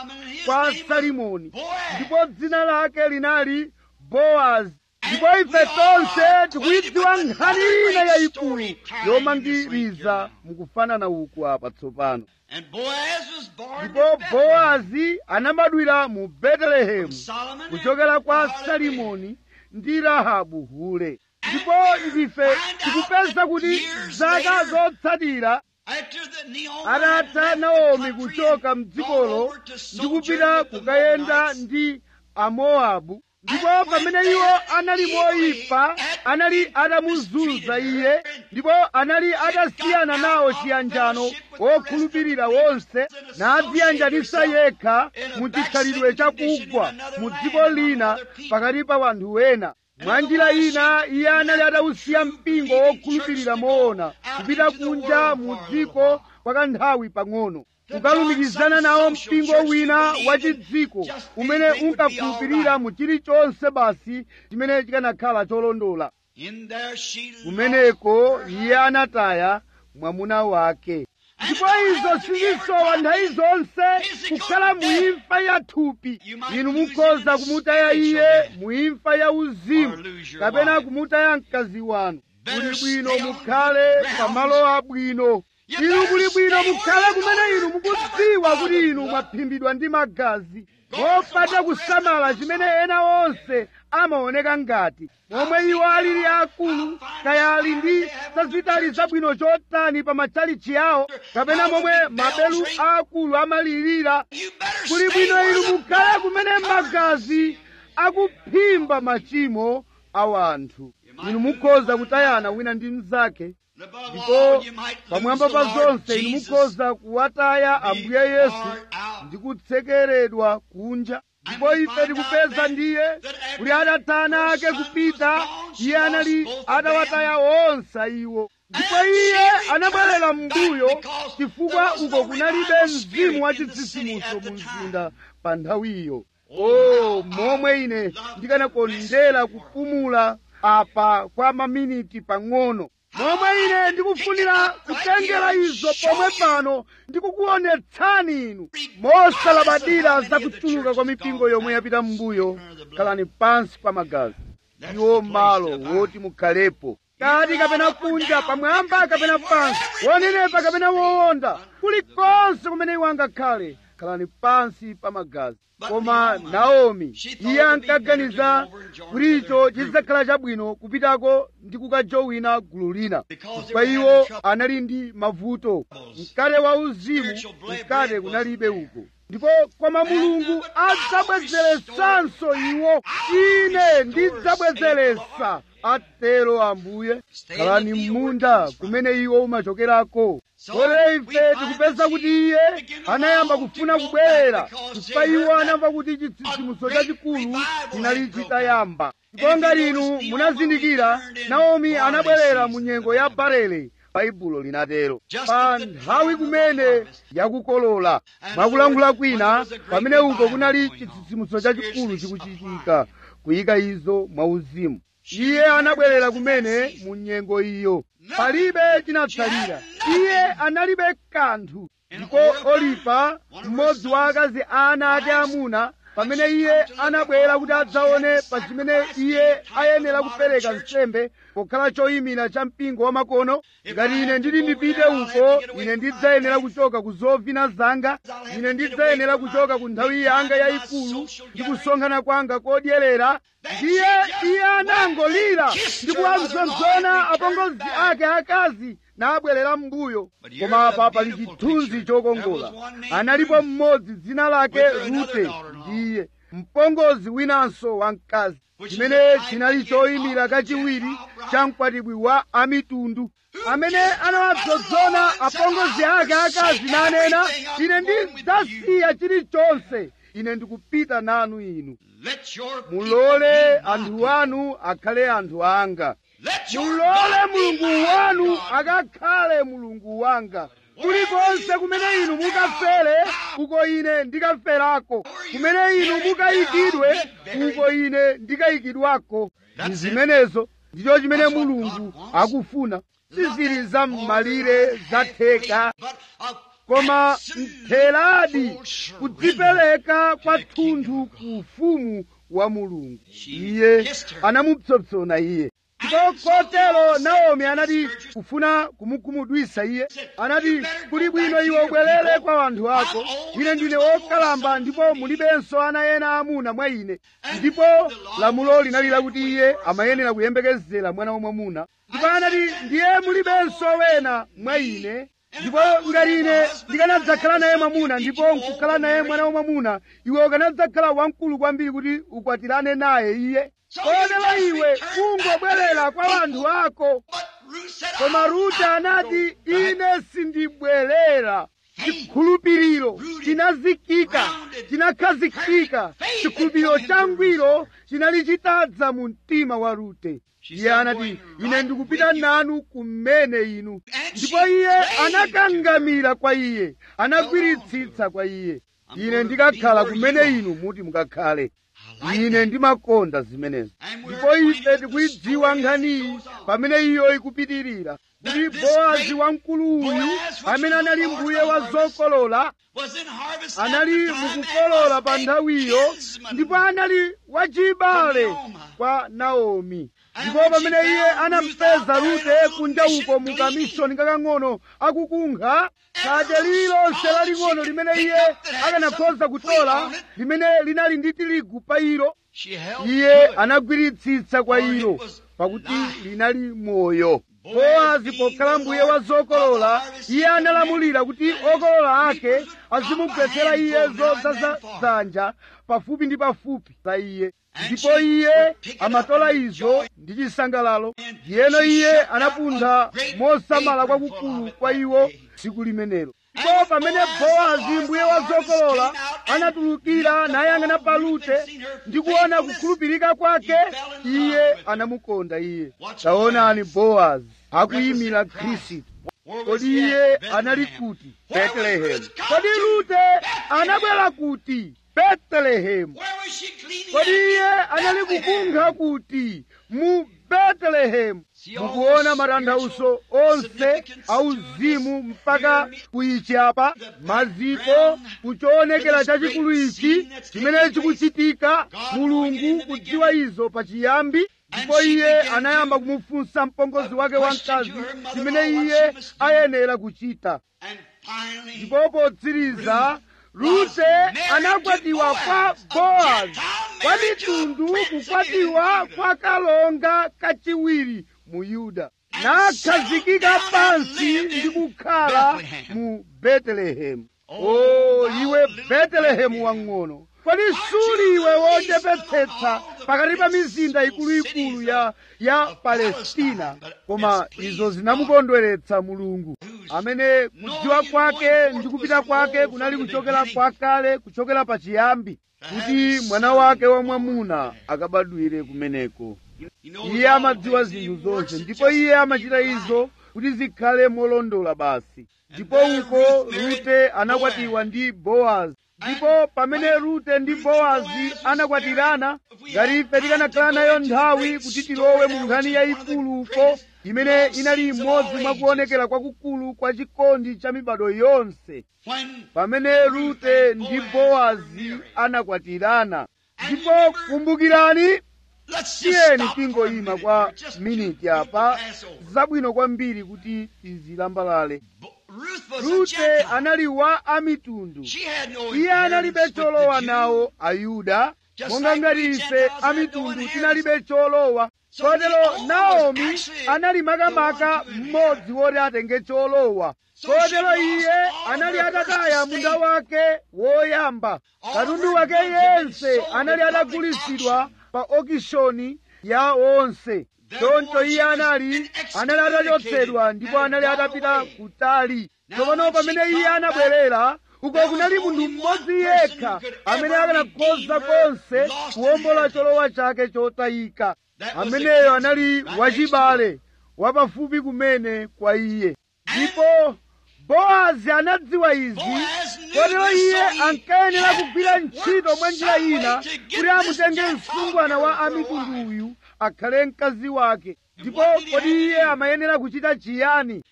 kwa salimoni ndipo dzina lake linali bowazi ndipo ife tonse tikuyidziwa nkhani ina yayikulu yomangiriza mukufanana uku apa tsopano And Boaz was born ndipo in Bethlehem. bowazi anabadwira mu betelehemu Solomon kuchokera kwa and Harlot salimoni ndi rahabu hule ndipo ndife tikupeza kuti zaka zotsatira After the Naomi atatha had left naomi the country kuchoka and mdzikolo gone over to ndi sojourn kupita with the kukayenda Moabites, ndi amowabu ndipo pamene iwo anali moyipa anali atamuzunza iye ndipo anali atasiyana nawo chiyanjano wokhulupirira wonse nadziyanjanisa yekha mu chikhalidwe chakugwa mu dziko lina pakati pa wanthu wena mwa njira ina iye anali atawusiya mpingo wokhulupirira moona kupita kunja mu dziko kwa kanthawi pang'ono kukalumikizana nawo mpingo wina wachidziko umene unkakhulupirira mu chilichonse basi chimene chikanakhala cholondola In there she lost kumeneko iye anataya mwamuna wake ndipo izo sizisowa nthawi zonse kukhala muimfa ya thupi inu mukhoza kumutaya iye muimfa ya uzimu kapena kumutaya mkazi wanu kuli bwino mukhale pamalo abwino inu kuli bwino mukhale kumene inu mukudziwa kuti inu mwaphimbidwa ndi magazi mopata kusamala chimene ena onse amaoneka ngati momwe iwo alili akulu kaya ali ndi zazitali zabwino chotani pa matchalichi awo kapena momwe mabelu akulu amalirira You better kuli stay bwino where inu the mukhale blood kumene covers. magazi akuphimba machimo a wanthu inu mukhoza kutayana wina ndi mnzake And above ndipo all, you might lose pamwamba the pa Lord zonse inu Jesus. mukhoza kuwataya ambuye yesu far out. ndi kutsekeredwa kunja ndipo we ife find tikupeza out then ndiye that after kuti atatana her ake son kupita was gone, she iye lost anali both of atawataya them. onse iwo ndipo And iye she anabwerera returned back mbuyo because chifukwa there was uko no kunalibe revival spirit mzimu wa in the city chitsitsimutso at the mu time. mzinda pa nthawiyo o momwe ine ndikanakondera kupumula apa kwa maminiti pang'ono momwe ine ndikufunira kutengera izo pomwe pano ndikukuonetsani inu mosalabadira za kuchuluka kwa mipingo yomwe yapita m'mbuyo khalani pansi pa magazi iwo malo woti mukhalepo kati kapena kunja pamwamba kapena pansi wonenepa kapena wowonda kulikonse kumene iwo angakhale khalani pansi pa magazi koma naomi iye ankaganiza kuti icho chidzakhala chabwino kupitako ndi kukajowina gulu lina chifukwa iwo anali ndi mavuto mkate wa uzimu mkate kunalibe uko ndipo koma mulungu adzabwezeretsanso iwo ine ndidzabwezeretsa atero ambuye khalani m'munda kumene iwo umachokerako kotero ife tikupeza kuti iye anayamba kufuna kubwerera chifukwa iwo anamva kuti chitsitsimutso chachikulu chinali chitayamba ndipo ngati inu munazindikira naomi anabwerera mu nyengo ya barele baibulo linatero pa nthawi kumene yakukolola mwakulankhula kwina pamene uko kunali chitsitsimutso chachikulu chikuchitika kuyika izo mwauzimu iye anabwerera kumene mu nyengo iyo palibe chinatsalira iye analibe kanthu ndipo olipa mmodzi wa akazi ana ake amuna pamene iye anabwera kuti adzaone pa chimene iye ayenera kupereka nsembe pokhala choyimira cha mpingo wa makono ngati ine nditi ndipite uko ine ndidzayenera kuchoka ku zovina zanga ine ndidzayenera kuchoka ku nthawi yanga yayikulu ndi kusonkhana kwanga kodyerera ndiye iye anangolira ndi kuwamzonzona apongozi ake akazi nabwerera m'mbuyo koma apa pali chithunzi chokongola analipo mmodzi dzina lake rute ndiye mpongozi winanso wamkazi chimene chinali choyimira kachiwiri cha mkwatibwi wa amitundu amene anawadzozona apongozi ake akazi nanena ine ndidzasiya chilichonse ine ndikupita nanu inu Let your people mulole be my anthu anu akhale anthu anga Let your mulole God be mulungu my wanu God. akakhale mulungu wanga kulikonse kumene inu mukafere uko ine ndikaferako kumene inu mukayikidwe uko ine ndikayikidwako ndi zimenezo ndicho chimene mulungu akufuna sizili za m'malire za theka But of koma mtheradi kudzipereka kwathunthu ku ufumu wa mulungu iye anamupsompsona iye ndipo kotero naomi anati kufuna kumukhumudwitsa iye anati kuli bwino iwe ubwerere kwa anthu ako ine ndine wokalamba ndipo mulibenso ana ena amuna mwa ine ndipo lamulo linali lakuti iye amayenera kuyembekezera mwana wamwamuna ndipo anati ndiye mulibenso wena mwa ine ndipo ngati ine ndikanadzakhala naye mwamuna ndipo nkukhala naye mwana wamwamuna iwe ukanadzakhala wamkulu kwambiri kuti ukwatirane naye iye kotero iwe kungobwerera kwa anthu ako koma rute anati ine sindibwerera chikhulupiriro chinazikika chinakhazikika chikhulupiriro changwiro chinali chitadza mu mtima wa rute iye anati ine ndikupita nanu kumene inu ndipo iye anakangamira kwa iye anagwiritsitsa kwa iye ine ndikakhala kumene inu muti mukakhale ine ndimakonda zimenezo ndipo ife tikuyidziwa nkhaniyi pamene iyo ikupitirira kuti bowazi wamkulu uyu amene anali mbuye wa zokolola anali mukukolola pa nthawiyo ndipo anali wachibale kwa naomi ndipo pamene iye anampeza rute kunja uko mu kamishoni kakang'ono akukunkha khabe lililonse laling'ono limene iye akanakhoza kutola limene linali ndi tirigu pa ilo iye anagwiritsitsa kwa ilo pakuti linali moyo bowazi pokhala mbuye wa zokolola iye analamulira kuti okolola ake azimugwetsera iye zodzaza dzanja pafupi ndi pafupi za iye ndipo iye amatola izo ndi chisangalalo ndiyeno iye anapuntha mosamala kwakukulu kwa iwo tsiku limenelo ndipo pamene bowazi mbuye wa zokolola anatulukira nayang'ana pa rute ndi kuona kukhulupirika kwake iye anamukonda iye taonani bowazi akuyimira khristu kodi iye anali kuti betelehemu kodi rute anabwera kuti betelehemu kodi iye anali kukunkha kuti mu betelehemu mukuona matanthauzo onse auzimu mpaka kuyichapa maziko kuchoonekera chachikulu ichi chimene chikuchitika mulungu kudziwa izo pachiyambi ndipo iye anayamba kumufunsa mpongozi wake wamkazi chimene iye ayenera kuchita ndipo potsiriza rute anakwatiwa kwa bowazi kwa mitundu kukwatiwa kwa kalonga kachiwiri mu yuda nakhazikika pansi ndi kukhala mu betelehemu o iwe betelehemu wang'ono kodi suli iwe wochepetsetsa pakati pa mizinda ikuluikulu ya ya palestina koma izo zinamukondweretsa mulungu amene kudziwa kwake ndi kupita kwake kunali kuchokera kwakale kuchokera pachiyambi kuti mwana wake wamwamuna akabadwire kumeneko iye amadziwa zinthu zonse ndipo iye amachita izo kuti zikhale molondola basi ndipo uko rute anakwatiwa ndi bowazi ndipo pamene rute ndi bowazi anakwatirana ngati ife tikanakhala nayo nthawi kuti tilowe mu nkhani yayikulu uko imene inali imodzi mwa kuonekera kwakukulu kwa chikondi cha mibado yonse pamene rute ndi bowazi anakwatirana ndipo kumbukirani tiyeni tingoyima kwa miniti apa zabwino kwambiri kuti tizilambalale rute anali wa amitundu iye analibe cholowa nawo ayuda monga ngati ife amitundu tinalibe cholowa kotero naomi anali makamaka mmodzi woti atenge cholowa kotero iye anali atataya munda wake woyamba katundu wake yense anali atagulitsidwa pa okishoni ya onse choncho iye anali anali atachotsedwa ndipo anali atapita kutali tsopano pamene iye anabwerera uko kunali munthu mmodzi yekha amene akanakhoza konse kuwombola cholowa chake chotayika ameneyo anali wachibale wapafupi kumene kwa iye ndipo bowazi anadziwa izi kotero iye ankayenera kugwira ntchito mwa njira ina kuti amutenge msungwana wa amitundu uyu akhale mkazi wake ndipo kodi iye amayenera kuchita chiyani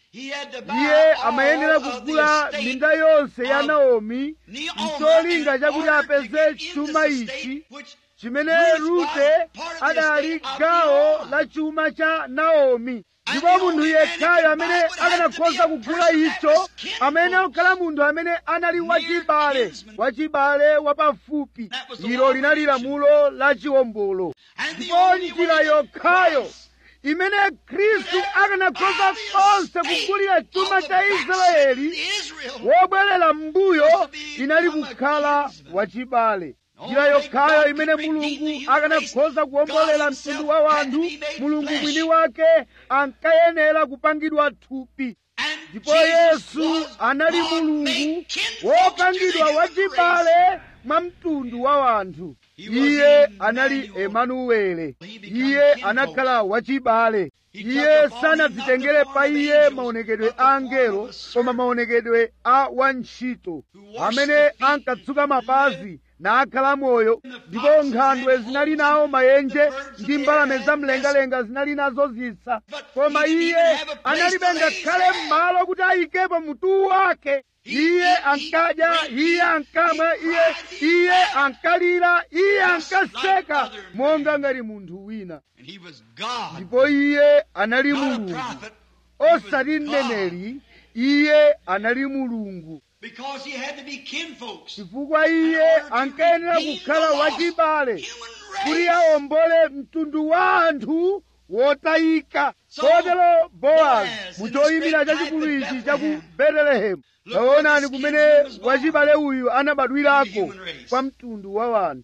He had to buy iye all amayenera of the kugula estate minda yonse ya of naomi Naomi mcholinga in chakuti order to apeze get into chuma the ichi estate which chimene Ruth rute was part of the adali estate of gawo Naomi. la chuma cha naomi And ndipo the munthu only man yekhayo who could amene buy it would have to be akanakhoza a kugula person that icho was kinfolk. amene akukhala munthu amene anali wachibale kinsman. wachibale wapafupi That was the ilo law of linali redemption. lamulo la chiwombolo And the ndipo only njira way that yokhayo Christ imene khristu could ever akanakhoza buy the konse estate kugulira chuma of the cha backslidden israeli Israel wobwerera m'mbuyo was to be inali become a kukhala kinsman. wachibale Only njira yokhayo God imene could redeem mulungu the human akanakhoza race. kuwombolera God mtundu himself wa had to wanthu be made mulungu flesh. mwini wake ankayenera kupangidwa thupi And ndipo Jesus yesu was anali God mulungu made kinfolk to wopangidwa the human race. wachibale mwa mtundu wa wanthu He was iye Emmanuel. anali emanuwele He become iye kinfolk. anakhala wachibale He iye took upon him sanadzitengere not the pa form of iye angels, maonekedwe but the a form angelo of a servant. koma maonekedwe a wantchito Who washed amene the feet ankatsuka mapazi nakhala moyo And the ndipo foxes nkhandwe had zinali holes, nawo mayenje the birds of ndi the mbalame air za had mlengalenga zinali nazo zisa But koma he didn't iye even have a place analibe to lay his ngakhale head. malo kuti ayikepo mutu wake He iye eat, ankadya he drink, iye he ankamwa cried, iye he iye laughed. ankalira iye Just like ankaseka other men. monga ngati munthu wina And he was God. ndipo iye anali Not a mulungu prophet. He was osati God. mneneri iye anali mulungu Because he had to be kinfolks. chifukwa iye ankayenera kukhala wachibale kuti awombole mtundu wa anthu wotayika kotero bowazi muchoyimira chachikulu ichi cha ku betelehemu taonani kumene wachibale uyu anabadwirako kwa mtundu wa wanthu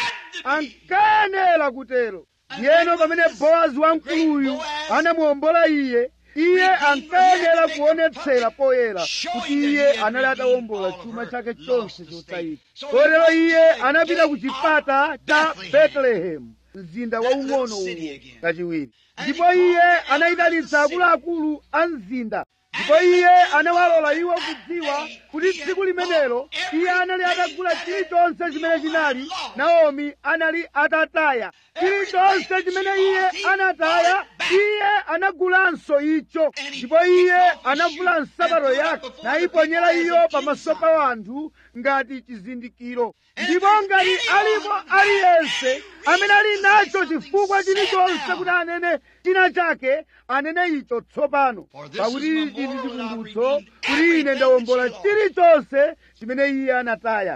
ankayenera kutero ndiyeno pamene bowazi wamkuluyu anamuwombola iye iye ankayenera kuonetsera poyera kuti iye anali atawombola chuma chake chonse chotayika kotero iye anapita ku chipata cha betelehemu mzinda waung'ono uwo kachiwiri ndipo iye anayitanitsa akuluakulu a mzinda ndipo iye anawalola iwo kudziwa kuti tsiku limenelo iye anali atagula chilichonse chimene chinali naomi anali atataya chilichonse chimene iye anataya iye anagulanso icho ndipo iye anavula nsapato yake nayiponyera iyo pamaso pa wanthu ngati chizindikiro ndipo ngati alipo aliyense amene ali nacho chifukwa chilichonse kuti anene china chake anene icho tsopano pakuti ichi ndi chikumbutso kuti ine ndawombola chilichonse chimene iye anataya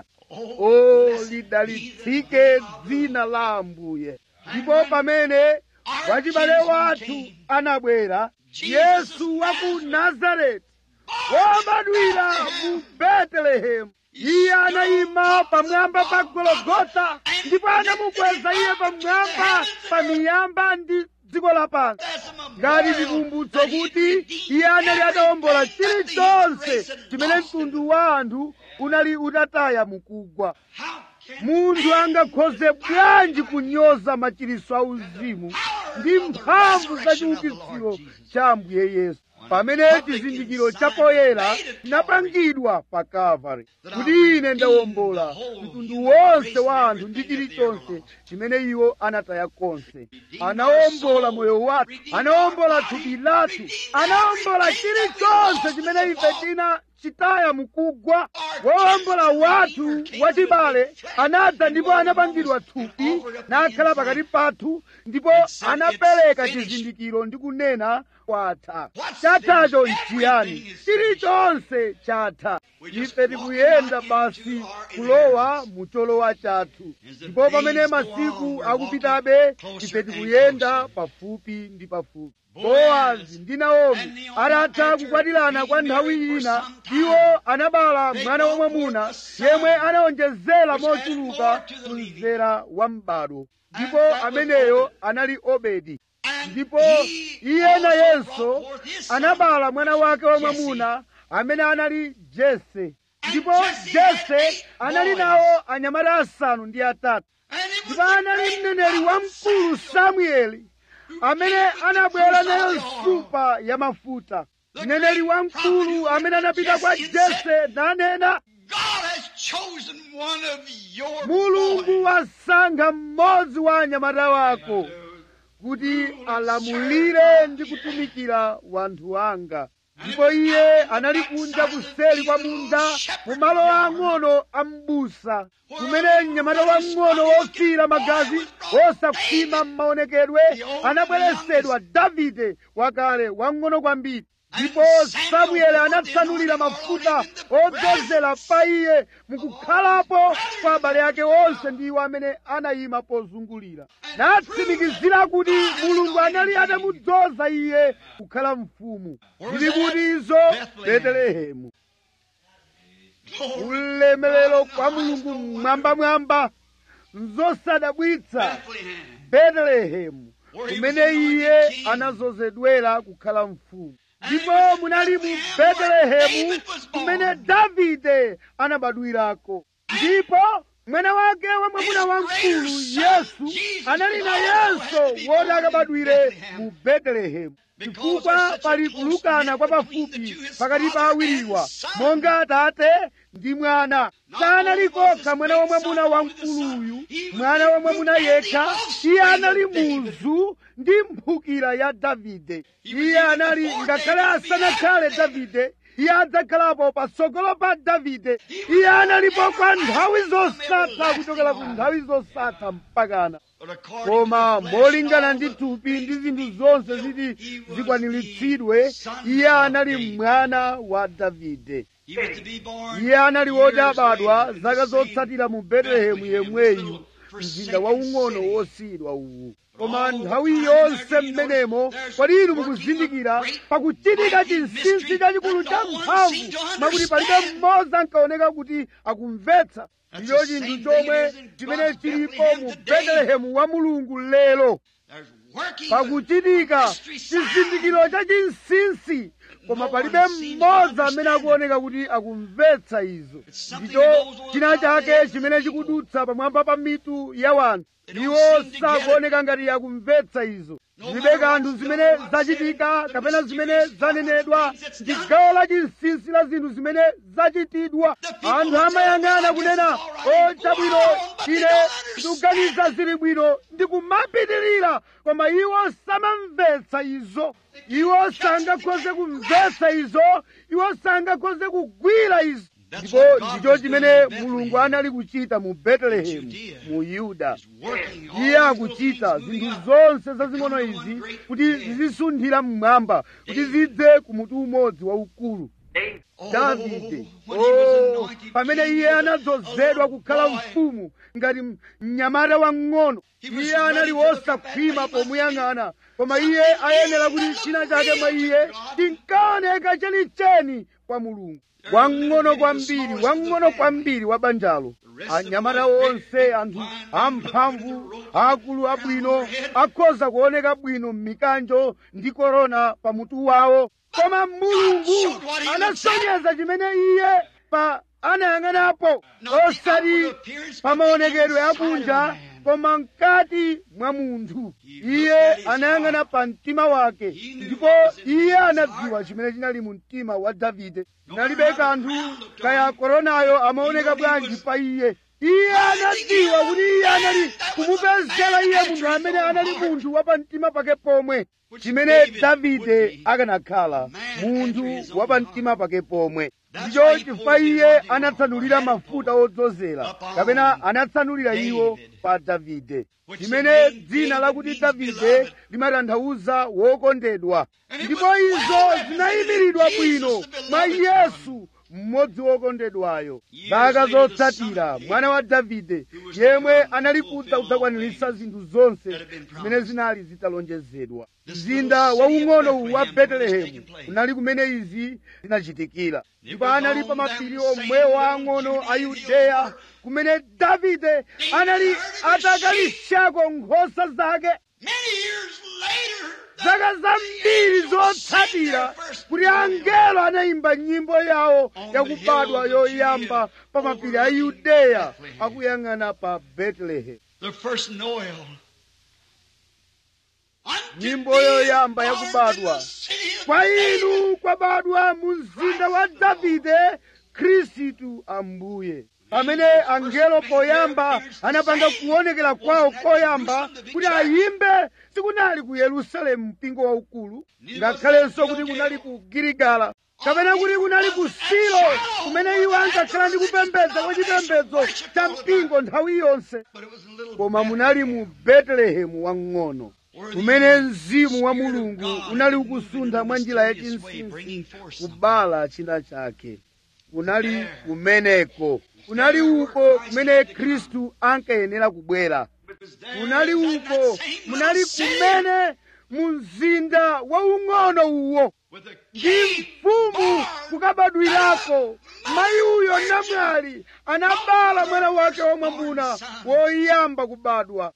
o lidalitsike dzina la ambuye ndipo pamene wachibale wathu anabwera yesu wa ku nazareti wobadwira mu betelehemu iye anayima pamwamba pa gologota ndipo anamukweza iye pamwamba pa miyamba ndi dziko lapansi ngati chikumbutso kuti iye anali atawombola chilichonse chimene mtundu wa anthu unali utataya mukugwa munthu angakhoze bwanji kunyoza machiritso a uzimu ndi mphamvu za chiukitsiro cha ambuye yesu pamene chizindikiro chapoyera chinapangidwa pa kalvari kuti ine ndawombola mtundu wonse wa anthu ndi chilichonse chimene iwo anataya konse anawombola moyo wathu anawombola thupi lathu anawombola chilichonse chimene ife tina chitaya mukugwa wowombola wathu wachibale anadza ndipo anapangidwa thupi nakhala pakati pathu ndipo anapereka chizindikiro ndi kunena kwatha chathacho nchiyani chilichonse chatha ife tikuyenda basi kulowa mu cholowa chathu ndipo pamene masiku akupitabe ife tikuyenda pafupi ndi pafupi bowazi ndi naomi atatha kukwatirana kwa nthawi ina iwo anabala mwana wamwamuna yemwe anawonjezera mochuluka mzera wa m'bado ndipo ameneyo anali obedi ndipo iye nayenso anabala mwana wake wamwamuna amene anali jese ndipo jese anali nawo anyamata asanu ndi atatu ndipo anali mneneri wamkulu samueli amene anabwera nayo nsupa ya mafuta mneneri wamkulu amene anapita kwa jese nanena mulungu wasankha mmodzi wa anyamata wako kuti alamulire ndi kutumikira wanthu anga ndipo iye anali kunja kuseli kwa munda mu malo ang'ono a m'busa kumene mnyamata wang'ono wofira magazi wosakhwima m'maonekedwe anabweresedwa davide wakale wang'ono kwambiri ndipo samueli anatsanulira mafuta odzozera pa iye mukukhalapo kwa abale ake onse ndi iwo amene anayima pozungulira natsimikizira kuti mulungu anali atamudzoza iye kukhala mfumu zili kuti izo betelehemu ulemerero kwa mulungu mwambamwamba nzosadabwitsa betelehemu kumene iye anazozedwera kukhala mfumu ndipo munali mu betelehemu kumene davide anabadwirako ndipo mwana wake wa mwamuna wamkulu yesu anali nayenso woti akabadwire mu betelehemu chifukwa pali kulukana kwa pafupi pakati pa awiriwa monga atate ndi mwana sanali kokha mwana wa mwamuna wamkuluyu mwana wa mwamuna yekha iye anali muzu ndi mphukira ya davide iye anali ngakhale asanakhale davide iye adzakhalapo patsogolo pa davide iye analipo kwa nthawi zosatha kuchokera ku nthawi zosatha mpakana koma molingana ndi thupi ndi zinthu zonse ziti zikwaniritsidwe iye anali mwana wa davide iye anali woti abadwa zaka zotsatira mu betelehemu yemweyu mzinda waung'ono wosiyidwa uwu koma nthawi yonse mmenemo kodi inu mukuzindikira pakuchitika chinsinsi chachikulu cha mphamvu mwakuti palibe mmodzi ankaoneka kuti akumvetsa ndicho chinthu chomwe chimene chilipo mu betelehemu wa mulungu lero pakuchitika chizindikiro cha chinsinsi koma palibe mmodzi amene akuoneka kuti akumvetsa izo ndicho china chake chimene chikudutsa pamwamba pa mitu ya wanthu iwo sakuoneka ngati akumvetsa izo zilibe kanthu zimene zachitika kapena zimene zanenedwa ndi gawo la chinsinsi la zinthu zimene zachitidwa anthu amayang'ana kunena o chabwino ine ndikuganiza zili bwino ndikumapitirira koma iwo samamvetsa izo iwo sangakhoze kumvetsa izo iwo sangakhoze kugwira izo ndipo ndicho chimene mulungu anali kuchita mu betelehemu mu yuda iye akuchita zinthu zonse zazing'ono izi kuti zizisunthira mmwamba kuti zidze ku mutu umodzi waukulu davide oh, pamene iye anadzozedwa kukhala mfumu ngati mnyamata wang'ono iye anali wosakhwima pomuyang'ana koma iye ayenera kuti china chake mwa iye chinkaoneka chenicheni kwa mulungu wang'ono kwambiri wang'ono kwambiri wa banjalo anyamata onse anthu amphamvu akulu abwino akhoza kuoneka bwino m'mikanjo ndi korona pa mutu wawo koma mulungu anasonyeza chimene iye pa anayang'anapo osati pa maonekedwe akunja koma mkati mwa munthu iye anayang'ana pa mtima wake ndipo iye anadziwa chimene chinali mu mtima wa davide nalibe kanthu kaya koronayo amaoneka bwanji pa iye iye anadziwa kuti iye anali kumupezera iye munthu amene anali munthu wa pa mtima pake pomwe chimene davide akanakhala munthu wa pa mtima pake pomwe ndicho chifukwa iye anatsanulira mafuta odzozera kapena anatsanulira iwo pa davide chimene dzina lakuti davide limatanthauza wokondedwa ndipo izo zinayimiridwa bwino mwa yesu mmodzi wokondedwayo zaka zotsatira mwana wa davide yemwe anali kudza kudzakwaniritsa zinthu zonse zimene zinali zitalonjezedwa mzinda waung'ono wa betelehemu unali kumene izi zinachitikira ndipo anali pa mapiri omwewo ang'ono a yudeya kumene davide anali atakalishako nkhosa zake zaka zambiri zotsatira kuti angelo anayimba nyimbo yawo yakubadwa yoyamba pa mapiri a yudeya akuyang'ana pa betelehemu nyimbo yoyamba yakubadwa kwa inu kwabadwa mu mzinda wa davide khristu ambuye pamene angelo poyamba anapanga kuonekera kwawo koyamba kuti ayimbe sikunali ku yerusalemu mpingo waukulu ngakhalenso kuti kunali ku giligala kapena kuti kunali ku silo kumene iwo ankakhala ndi kupembedza kwa chipembedzo cha mpingo nthawi yonse koma munali mu betelehemu wang'ono kumene mzimu wa mulungu unali ukusuntha mwa njira yachinsinsi kubala china chake kunali kumeneko kunali uko kumene khristu ankayenera kubwera kunali uko munali kumene mu mzinda waung'ono uwo ndi mfumu kukabadwirako mayi uyo namwali anabala mwana wake wamwamuna woyamba kubadwa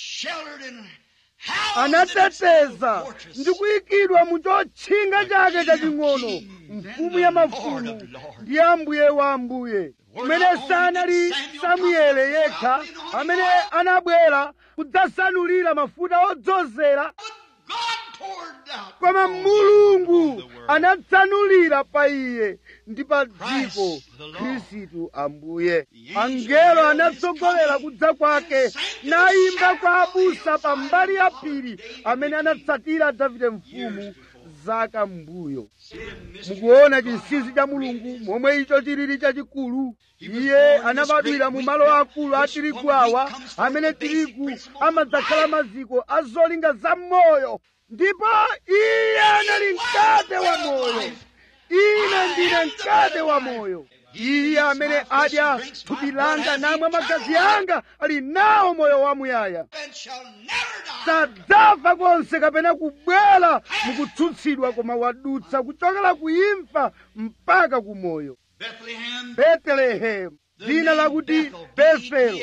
anateteza ndi kuyikidwa mu chotchinga chake chaching'ono mfumu ya mafumu ndi ambuye wa ambuye kumene sanali samuele yekha amene anabwera kudzasanulira mafuta odzozera koma mulungu anatsanulira pa iye ndi pa dziko khristu ambuye angelo anatsogolera kudza kwake nayimba kwa abusa pa mbali ya phiri amene anatsatira davide mfumu zaka mbuyo mukuona chinsinsi cha mulungu momwe icho chilili chachikulu iye anabadwira mu malo akulu a tirigu awa amene tirigu amadzakhala maziko a zolinga za moyo ndipo iye anali mkate wa moyo ine ndine mkate wa moyo iye amene adya thupi langa namwa magazi anga ali nawo moyo wamuyaya sadzafa konse kapena kubwera mukutsutsidwa koma wadutsa kuchokera ku imfa mpaka ku moyo betelehemu dzina lakuti bethel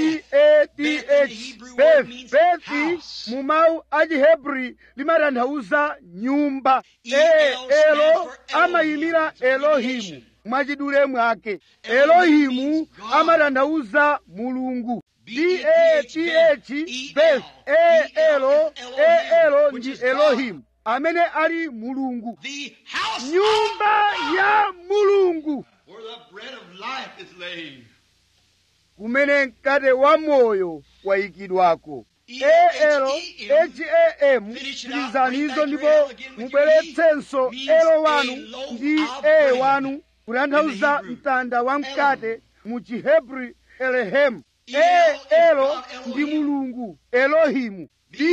b-a-t-h beth bethi mu mawu a chihebri limatanthauza nyumba e elo amayimira elohimu mwachidule mwake elohimu amatanthauza mulungu b-a-t-h beth e elo e elo ndi elohimu amene ali mulungu nyumba ya mulungu Where the bread of life is laid. kumene mkate wa moyo wayikidwako elo ham tilizanizo ndipo mubweretsenso elo wanu ndi e wanu kutanthauza mtanda wa mkate mu chihebri elehem e elo ndi mulungu elohimu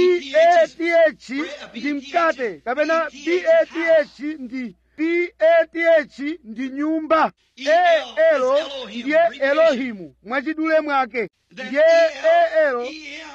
bath ndi mkate kapena bath ndi path ndi nyumba e elo ndiye elohimu mwachidule mwake ndiye e elo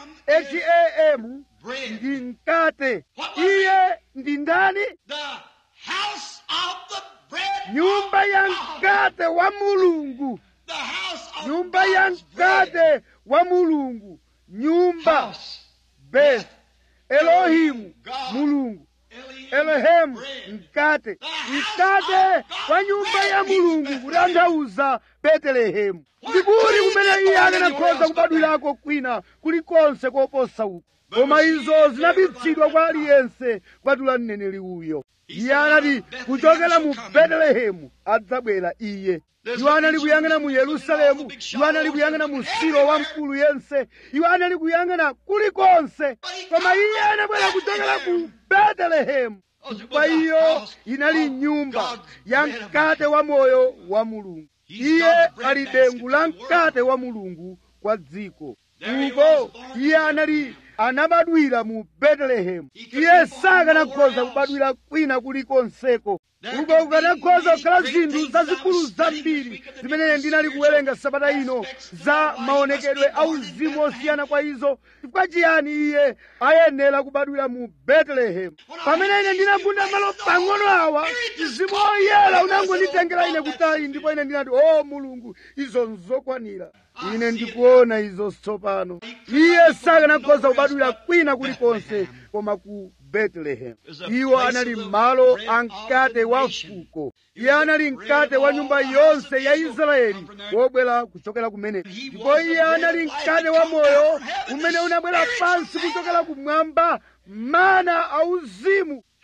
ham ndi mkate iye ndi ndani The house of the bread. nyumba ya mkate wa mulungu The house of nyumba ya God's bread. mkate wa mulungu nyumba House. beth elohimu mulungu Elohim. elohemu bread. mkate mkate wa nyumba ya mulungu kutanthauza betelehemu ndikuti kumene iye akanakhoza kubadwirako kwina kulikonse koposa uku koma izo zinapitsidwa kwa aliyense kupatula mneneri uyo iye anati kuchokera mu betelehemu adzabwera iye iwo anali kuyang'ana mu yerusalemu iwo anali kuyang'ana mu silo wamkulu yense iwo anali kuyang'ana kulikonse koma iye anabwera kuchokera ku betelehemu kwa iyo inali nyumba ya mkate wa moyo wa mulungu iye ali dengu la mkate wa mulungu kwa dziko uko iye anali anabadwira mu betelehemu iye sakanakhoza kubadwira kwina kulikonseko uko kukanakhoza kukhala zinthu zazikulu zambiri zimene ndinali kuwerenga sabata ino za maonekedwe a uzimu osiyana kwa izo chifukwa chiyani iye ayenera kubadwira mu betelehemu pamene ine ndinagunda malo pang'ono awa mzimu oyera unangonditengera ine kutali ndipo ine ndinati o mulungu izo nzokwanira ine ndikuona izo tsopano iye sakanakhoza kubadwira kwina kulikonse koma ku betelehemu iwo anali malo a mkate wa fuko iye anali mkate wa nyumba yonse ya israeli wobwera kuchokera kumene ndipo iye anali mkate wa moyo umene unabwera pansi kuchokera kumwamba mana auzimu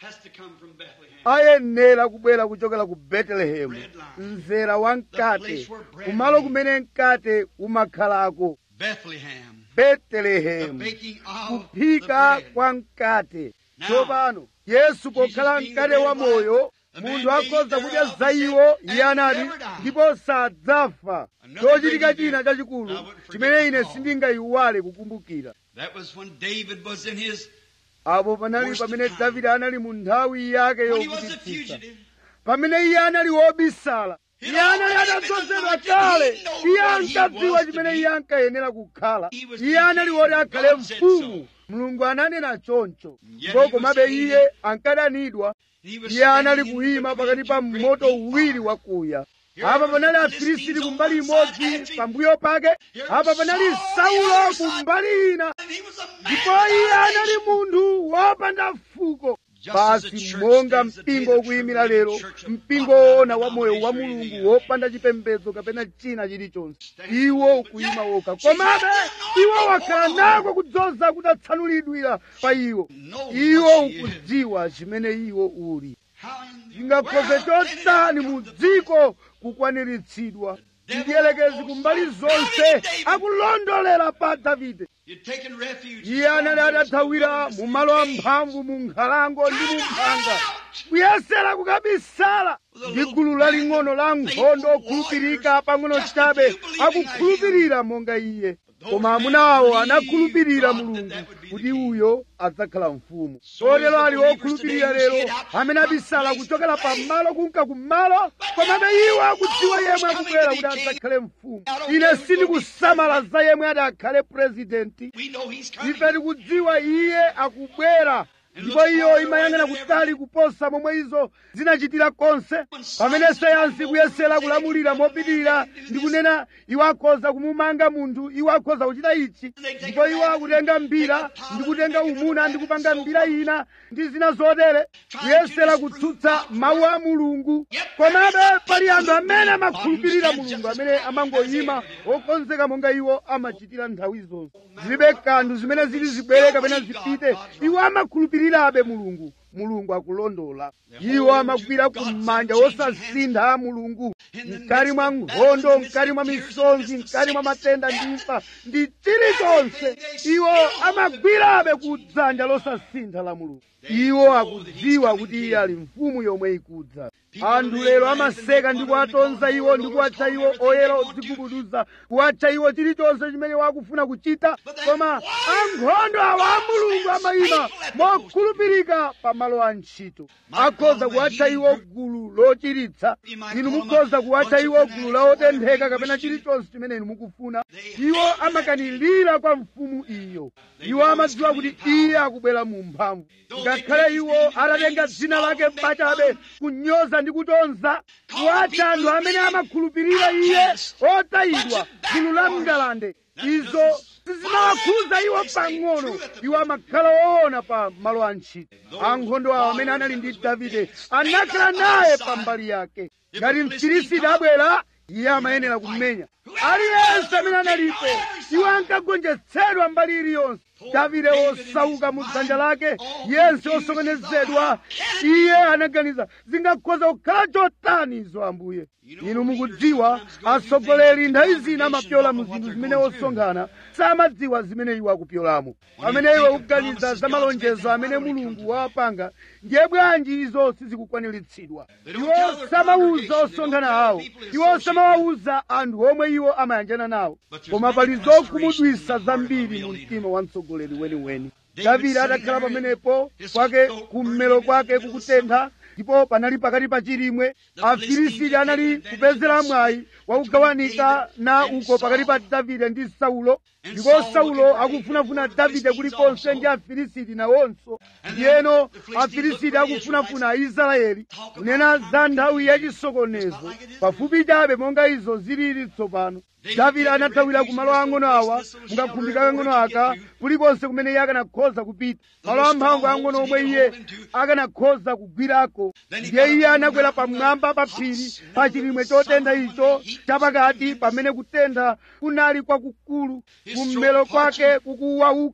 has to come from Bethlehem. ayenera kubwera kuchokera ku betelehemu mzera wa mkate kumalo kumene mkate umakhalako Bethlehem. The betelehemu baking of the kuphika bread. kwa mkate tsopano yesu pokhala mkate wa moyo munthu akhoza kudya za iwo iye anati ndipo sadzafa chochitika china chachikulu chimene ine sindingayiwale kukumbukira That was when David was in his, apo panali pamene davide anali mu nthawi yake when he was a yovutitsitsa fugitive. pamene iye anali wobisala iye anali atadzozedwa kale iye ankadziwa chimene iye ankayenera kukhala iye anali woti akhale mfumu mulungu ananena choncho ndipo komabe iye ankadanidwa He was iye anali standing in kuyima between pakati pa two great moto big uwiri fires. wakuya apa panali afilisiti kumbali imodzi pambuyo pake apa panali saulo kumbali ina And he was a man ndipo iye anali munthu wopanda fuko basi monga mpingo ukuyimira lero mpingo woona wa moyo wa mulungu wopanda chipembedzo kapena china chilichonse iwo ukuyima wokha komabe iwo wakhala nako kudzoza kutatsanulidwira pa iwo iwo ukudziwa chimene iwo uli How in the chingakhoze world can it chotani come mu to dziko kukwaniritsidwa ndiyerekezi kumbali zonse akulondolera pa davide You'd taken refuge. iye anali atathawira mu malo amphamvu mu nkhalango ndi mu mphanga kuyesera kukabisala ndi gulu laling'ono la nkhondo okhulupirika pang'ono chabe akukhulupirira monga iye koma amuna awo anakhulupirira mulungu kuti uyo adzakhala mfumu kotero ali okhulupirira lero amene abisala kuchokera pamalo kunka kumalo komabe iwo akudziwa yemwe akubwera kuti adzakhale mfumu ine sindikusamala za yemwe ati akhale purezidenti We know he's coming. ife tikudziwa iye akubwera ndipo iyo imayang'ana kutali kuposa momwe izo zinachitira konse pamene sayansi kuyesera kulamulira mopitirira ndi kunena iwo akhoza kumumanga munthu iwo akhoza kuchita ichi ndipo iwo akutenga mbira ndi kutenga umuna ndi kupanga mbira ina ndi zina zotere kuyesera kutsutsa mawu a mulungu komabe pali anthu amene amakhulupirira mulungu amene amangoyima okonzeka monga iwo amachitira nthawi zonse zilibe kanthu zimene zili zibwere kapena zipite iwo amakhulupirirabe mulungu mulungu akulondola iwo amagwira kumanja wosasintha a mulungu mkati mwa nkhondo mkati mwa misonzi mkati mwa matenda ndi imfa ndi chilichonse iwo amagwirabe ku dzanja losasintha la mulungu iwo akudziwa kuti iye ali mfumu yomwe ikudza anthu lero amaseka ndi kuwatonza iwo ndi kuwatcha iwo oyera odzigubuduza kuwatcha iwo chilichonse chimene wakufuna kuchita koma ankhondo awa a mulungu amayima mokhulupirika pa malo a ntchito akhoza kuwatcha iwo gulu lochiritsa inu mukhoza kuwatcha iwo gulu la otentheka kapena chilichonse chimene inu mukufuna iwo amakanilira kwa mfumu iyo iwo amadziwa kuti iye akubwera mu mphamvu ngakhale iwo atatenga dzina lake pachabe kunyoza ndi kutonza kuwatcha anthu amene amakhulupirira iye otayidwa gulu la mngalande izo sizimawakhuza iwo pang'ono iwo amakhala woona pa malo a ntchito ankhondo awo amene anali ndi davide anakhala naye pambali yake ngati mfilisiti abwera iye amayenera kumenya aliyense amene analipo iwo ankagonjetsedwa mbali iliyonse davide wosauka mu dzanja lake yense osokonezedwa iye anaganiza zingakhoza kukhala chotani izo ambuye inu mukudziwa atsogoleri nthawi zina amapyola mu zinthu zimene osonkhana samadziwa zimene iwo akupyolamo pamene iwe ukuganiza za malonjezo amene mulungu wawapanga ndiye bwanji izo sizikukwaniritsidwa iwo samawuza osonkhana awo iwo samawawuza anthu omwe iwo amayanjana nawo koma pali zokhumudwisa zambiri mu mtima wa mtsogoleri weniweni davide adakhala pamenepo kwake kummelo kwake kukutentha ndipo panali pakati pa chilimwe afilisiti anali kupezera mwayi wakugawanika na uko pakati pa davide ndi saulo ndipo saulo akufunafuna davide kulikonse ndi afilisiti nawonso ndiyeno afilisiti akufunafuna aisraeli kunena za nthawi yachisokonezo pafupi chabe monga izo zilili tsopano davide anathawira ku malo ang'ono awa mukakhumbika kang'ono aka kulikonse kumene iye akanakhoza kupita malo amphamvu ang'ono omwe iye akanakhoza kugwirako ndiye iye anakwera pamwamba pa phiri pa chilimwe chotentha icho chapakati pamene kutentha kunali kwakukulu kummelo kwake kukuwauka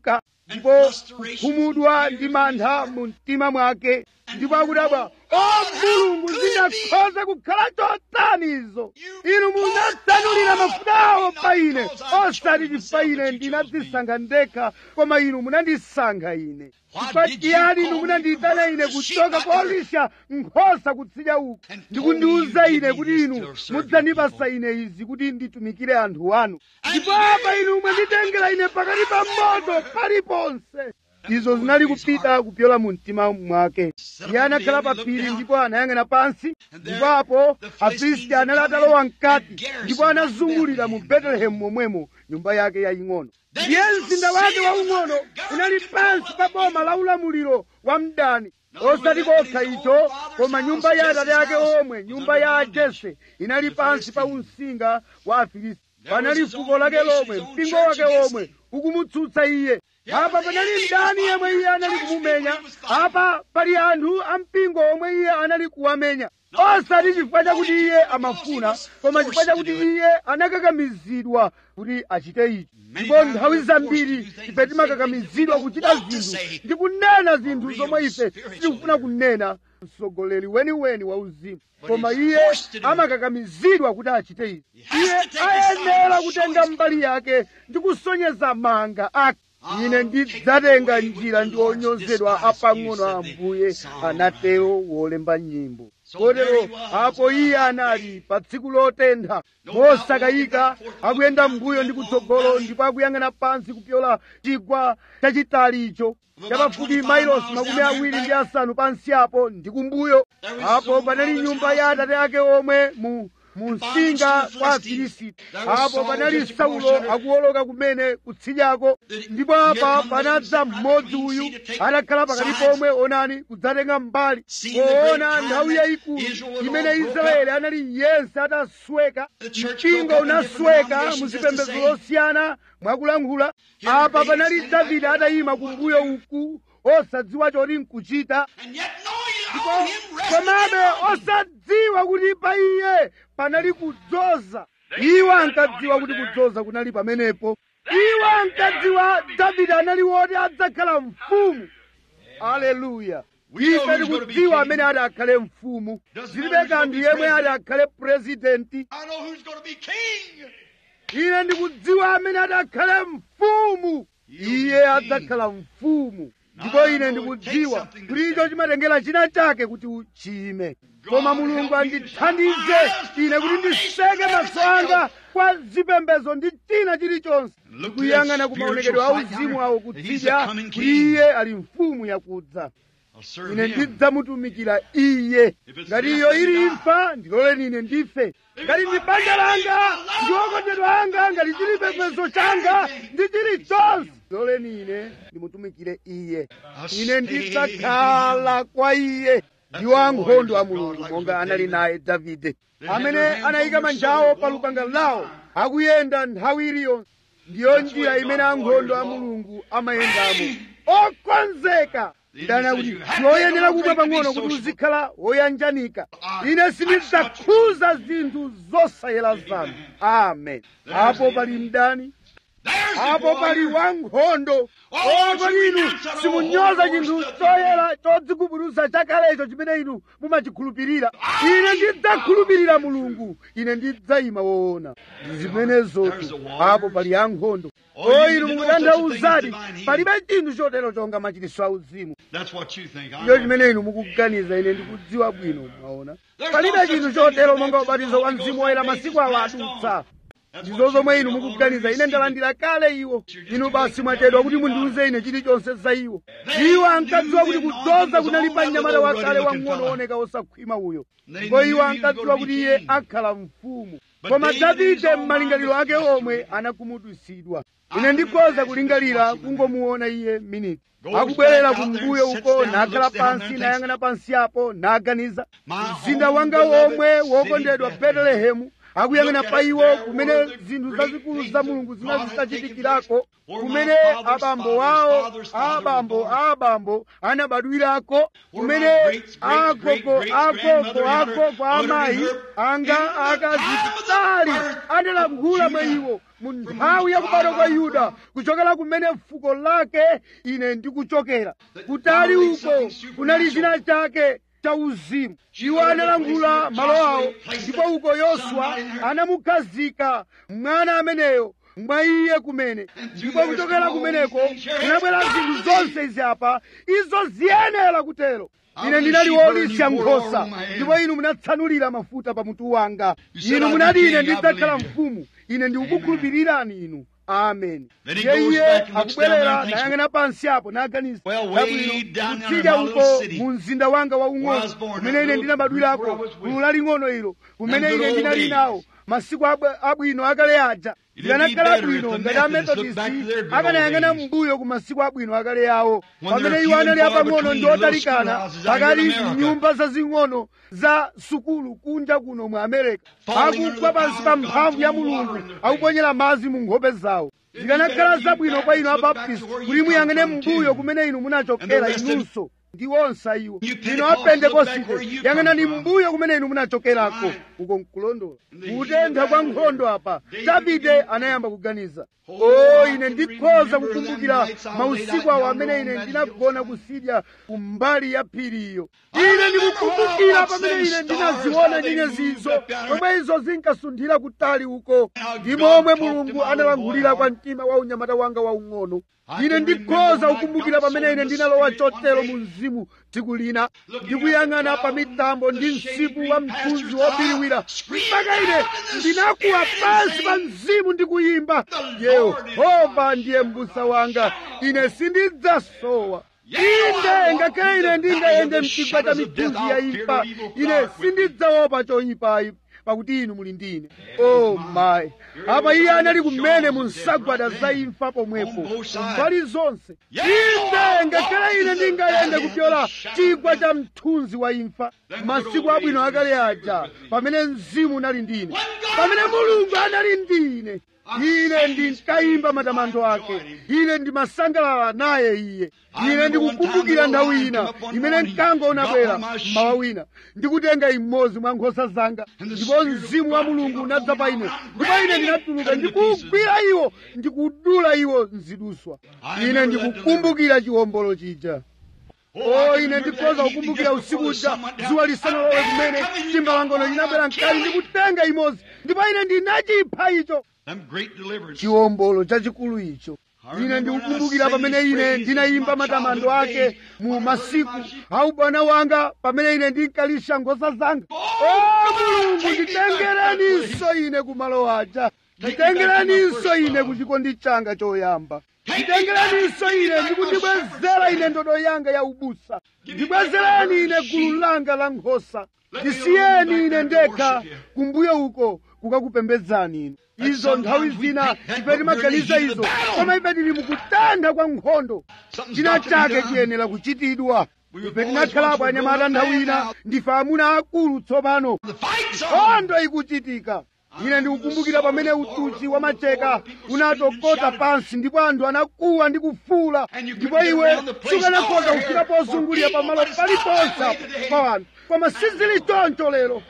ndipo kukhumudwa ndi mantha mu mtima mwake ndipo akudabwa o mulungu zingakhoza kukhala chotani izo inu munatsanulira mafuta awo pa ine osati chifukwa ine ndinadzisankha ndekha koma inu munandisankha ine chifukwa chiyani inu munandiyitana ine kuchoka kolisha nkhosa kutsidya uku ndikundiwuza ine kuti inu mudzandipasa ine izi kuti nditumikire anthu anu ndipo apa inu mwanditengera ine pakati pa moto paliponse izo zinali kupita kupyola mu mtima mwake iye anakhala pa phiri ndipo anayang'ana pansi ndipo apo afilisti anali atalowa mkati ndipo anazungulira mu betelehemu momwemo nyumba yake yaying'ono ndiye mzinda wake waung'ono unali pansi pa boma la ulamuliro wa mdani osati kokha icho koma nyumba ya atate ake omwe nyumba ya jese inali pansi pa umsinga wa afilisti panali fuko lake lomwe mpingo wake omwe ukumutsutsa iye apa panali mdani yemwe iye anali kumumenya apa pali anthu ampingo omwe iye anali kuwamenya osati chifukwa chakuti iye amafuna koma chifukwa chakuti iye anakakamizidwa kuti achite ichi ndipo nthawi zambiri ife timakakamizidwa kuchita zinthu ndi kunena zinthu zomwe ife sitikufuna kunena mtsogoleri weniweni wa uzimu koma iye amakakamizidwa kuti achite izi iye ayenera kutenga mbali yake ndi kusonyeza manga ake ine ndidzatenga njira ndi onyozedwa apang'ono a ambuye anatero wolemba nyimbo kotero apo iye anali pa tsiku lotentha mosakayika akuyenda mbuyo ndi kutsogolo ndipo akuyang'ana pansi kupyola chigwa chachitali icho chapafupi mailosi makumi awiri ndi asanu pansi apo ndi kumbuyo apo panali nyumba ya atate ake omwe mu mumsinga kwa afilisiti apo panali saulo akuwoloka kumene kutsidyako ndipo apa panadza mmodzi uyu atakhala pakati pomwe onani kudzatenga mbali poona nthawi yayikulu imene israeli anali yense atasweka mpingo unasweka muzipembedzo zosiyana mwakulankhula apa panali davide atayima kumbuyo uku osadziwa choti nkuchita ndipo komabe osadziwa kuti pa iye panali kudzoza iwo ankadziwa kuti kudzoza kunali pamenepo iwo ankadziwa davide anali woti adzakhala mfumu aleluya ife tikudziwa amene ati akhale mfumu zilibe kanthu yemwe ati akhale purezidenti I know who's going to be king. ine ndikudziwa amene ati akhale mfumu iye adzakhala mfumu ndipo ine ndikudziwa kuti icho chimatengera china chake kuti uchime koma mulungu andithandize ine kuti ndiseke maso anga kwa zipembezo ndi china chilichonse ndikuyang'ana ku maonekedwe a uzimu awo kutsidya kuti iye ali mfumu yakudza I'll serve ine him. ndidzamutumikira iye ngati iyo ili imfa ndiloleni ine ndife ngati ndi banja langa ndi okondedwa anga ngati chili chipembedzo changa ndi chilichonse ndiloleni ine ndimutumikire iye ine ndidzakhala kwa iye ndiwo ankhondo a mulungu monga anali naye davide amene anayika manjawo pa lupanga lawo akuyenda nthawi iliyonse ndiyo njira imene ankhondo a mulungu amayendamo okonzeka ndana kuti ndiwoyenera kumwa pang'ono kuti uzikhala woyanjanika ine sindidzakhuza zinthu zosayera zanu amen apo pali mdani There's the apo pali warrior. wankhondo kodi inu simunyoza chinthu choyera chodzigubuduza chakalecho chimene inu mumachikhulupirira ine ndidzakhulupirira mulungu ine ndidzayima woona ndi zimenezotu apo pali ankhondo o inu mukutanthauzadi palibe chinthu chotero chonga machiritso auzimu That's what you think. I ndiyo know. chimene inu mukuganiza ine ndikudziwa bwino mwaona palibe chinthu chotero monga ubatizo wa mzimu woyera masiku awo adutsa ndizo zomwe inu mukuganiza ine ndalandira kale iwo inu basi mwachedwa kuti mundiuze ine chilichonse za iwo iwo ankadziwa kuti kudzoza kunali pa mnyamata wakale wang'ono wooneka wosakhwima uyo ndipo iwo ankadziwa kuti iye akhala mfumu koma davide m'malingaliro ake omwe anakhumudwitsidwa ine ndikhoza kulingalira kungomuona iye miniti akubwerera kumbuyo uko nakhala pansi nayang'ana pansi apo naganiza mzinda wanga womwe wokondedwa betelehemu akuyang'ana pa iwo kumene zinthu zazikulu za mulungu zinali zitachitikirako kumene abambo awo abambo abambo anabadwirako kumene agogo agogo agogo amayi anga akazitali analankhula mwa iwo mu nthawi yakubadwa kwa yuda kuchokera kumene fuko lake ine ndikuchokera kutali uko kunali china chake cha uzimu iwo analangula malo awo ndipo uko yoswa anamukhazika mwana ameneyo mwa iye kumene ndipo kuchokera kumeneko kunabwera zinthu zonse izi apa izo ziyenera kutero ine ndinali wolisya nkhosa ndipo inu munatsanulira mafuta pa mutu wanga inu munati ine ndidzakhala mfumu ine ndikukukhulupirirani inu amen iye iye akubwerera nayang'ana pansi apo naganiza chabwino kutsidya uko mu mzinda wanga waung'ono kumene ine ndinabadwirako gulu laling'ono ilo kumene ine ndinali nawo masiku abwino akale aja ndikanakhala bwino ngati amethodisti akanayang'ana mbuyo ku masiku abwino akale yawo pamene iwo anali apang'ono ndi otalikana pakati nyumba zazing'ono za sukulu kunja kuno mu amerika akugwa pansi pa mphamvu ya mulungu akuponyera madzi mu nkhope zawo zikanakhala zabwino kwa inu abaptisti kuti muyang'ane mbuyo kumene inu munachokera inunso ndi onse iwo inu apentekosite yang'anani mbuyo kumene inu munachokerako uko nkulondola kutentha kwa nkhondo apa davide anayamba kuganiza o ine ndikhoza kukumbukira mausiku awo amene ine ndinagona kusidya kumbali ya phiriyo ine ndikukumbukira pamene ine ndinaziona nyenyezizo pomwe izo zinkasunthira kutali uko ndi momwe mulungu analangulira kwa mtima wa unyamata wanga waung'ono ine ndikhoza kukumbukira pamene ine ndinalowa chotero mu mzimu tsiku lina ndikuyang'ana pa mitambo ndi msipu wa mthunzi wobiriwira mpaka ine ndinakuwa pansi pa mzimu ndikuyimba yehova ndiye mbusa wanga ine sindidzasowa inde ngakhale ine ndingayende mchigwa cha mithunzi ya imfa ine sindidzaopa choyipayi pakuti inu muli ndine o mayi apa iye anali kumene mu nsagwada za imfa pomwepo mbali zonse inde ngakhale ine ndingayende kupyola chigwa cha mthunzi wa imfa masiku abwino akale aja pamene mzimu unali ndine pamene mulungu anali ndine ine ndinkayimba matamando ake ine ndimasangalala naye iye ine ndikukumbukira nthawi ina imene mkango unabwera mmawa wina ndikutenga imodzi mwa nkhosa zanga ndipo mzimu wa mulungu unadza pa ine ndipo ine ndinatuluka ndikugwira iwo ndikudula iwo mziduswa ine ndikukumbukira chiwombolo chija o ine ndikhoza kukumbukira usiku uja dzuwa lisanalowe kumene chimbalangono chinabwera mkali ndikutenga imodzi ndipo ine ndinachipha icho chiwombolo chachikulu icho ine ndikukumbukira pamene ine ndinayimba matamando ake mu masiku awu bwana wanga pamene ine ndinkalisha nkhosa zanga o mulungu nditengereninso ine kumalo aja nditengereninso ine ku chikondi changa choyamba nditengereninso ine ndikundibwezera ine ndodo yanga ya ubusa ndibwezereni ine gulu langa la nkhosa ndisiyeni ine ndekha kumbuyo uko kukakupembedzani inu izo nthawi zina ife timaganiza izo koma ife tili mukutentha kwa nkhondo china chake chiyenera kuchitidwa ife tinakhalapo anyamata nthawi ina ndife amuna akulu tsopano nkhondo ikuchitika ine ndikukumbukira pamene utuchi wa macheka unatokota pansi ndipo anthu anakuwa ndi kufuula ndipo iwe sukanakhoza kufika pozungulira pamalo paliponse pa anthu koma sizili choncho lero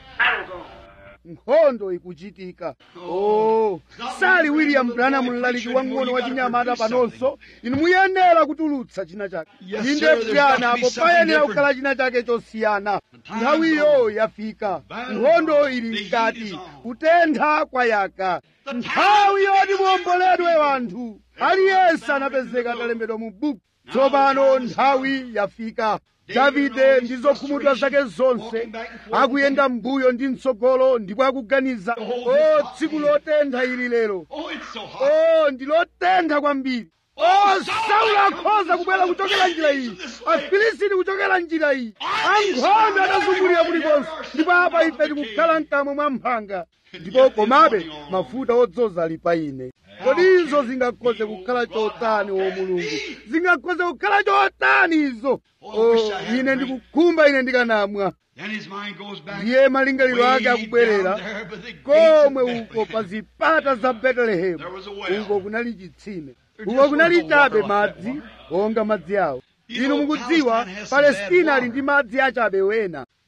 nkhondo ikuchitika oh sali william branham mlaliki wang'ono wa chinyamata panonso inu muyenera kutulutsa china chake inde bwana apo payenera kukhala china chake chosiyana nthawiyo yafika nkhondo ili mkati kutentha kwayaka nthawi yoti muomboledwe wanthu aliyense anapezeka atalembedwa mu buku tsopano nthawi yafika davide ndi zokhumudwa zake zonse akuyenda mbuyo ndi mtsogolo ndipo akuganiza o tsiku lotentha ili lero o ndi lotentha kwambiri o saulo akhoza kubwera kuchokera njira iyi afilisiti kuchokera njira iyi ankhondo atazungulira kulikonse ndipo apa ife tikukhala mkamwa mwa mphanga ndipo komabe mafuta odzoza ali pa ine kodi izo zingakhoze kukhala chotani o mulungu zingakhoze kukhala chotani izo o ine ndikukhumba ine ndikanamwa ndiye malingaliro ake akubwerera komwe uko pa zipata za betelehemu uko kunali chitsime uko kunali chabe madzi onga madzi awo inu mukudziwa palestina ali ndi madzi achabe wena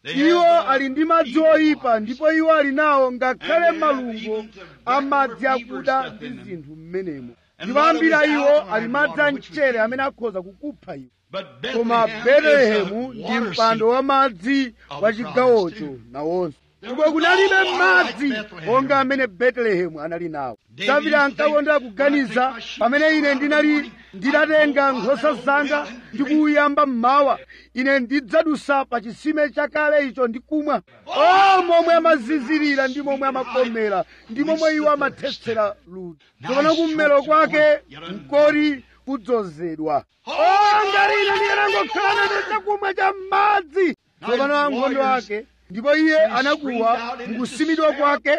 iwo ali ndi madzi oyipa ndipo iwo ali nawo ngakhale malungo amadzi akuda ndi zinthu m'menemo ndipo ambiri a iwo ali madzi a mchere amene akhoza kukupha iwo koma betelehemu ndi mpando wa madzi wa chigawocho nawonso ndipo kunalibe madzi onga amene betelehemu anali nawo davide ankakondera kuganiza pamene ine ndinali nditatenga nkhosa zanga ndikuyamba mmawa ine ndidzadusa pa chisime chakale icho ndikumwa o momwe amazizirira ndi momwe amakomera ndi momwe iwo amathetsera ludzu tsopano kummelo kwake mkoti kudzozedwa o ngati ine ndikanangokhala nacho chakumwa cha madzi tsopano ankhondo ake ndipo iye anakuwa mukusimidwa kwake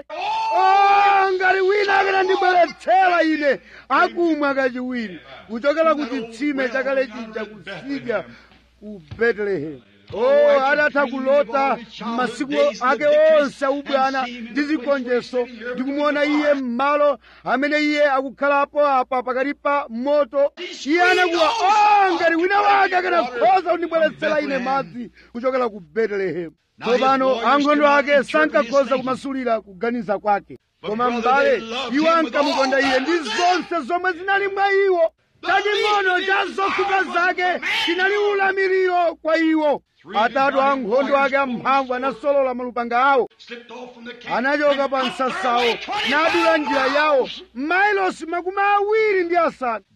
o ngati wina akanandibweretsera ine akumwa kachiwiri kuchokera ku chitsime chakale chija kusidya ku betelehemu o adatha kulota m'masiku ake onse aubwana ndi zigonjetso ndikumuona iye m'malo amene iye akukhalapo apa pakati pa moto iye anakuwa o ngati wina wake akanakhoza kundibweretsera ine madzi kuchokera ku betelehemu tsopano ankhondo ake sankakhoza kumasulira kuganiza kwake koma m'bale iwo ankamukonda iye ndi zonse zomwe zinali mwa iwo chaching'ono cha zofuka zake chinali ulamuliro kwa iwo atatu ankhondo ake amphamvu anasolola malupanga awo anachoka pa msasawo nadula njira yawo mailosi makumi awiri ndi asanu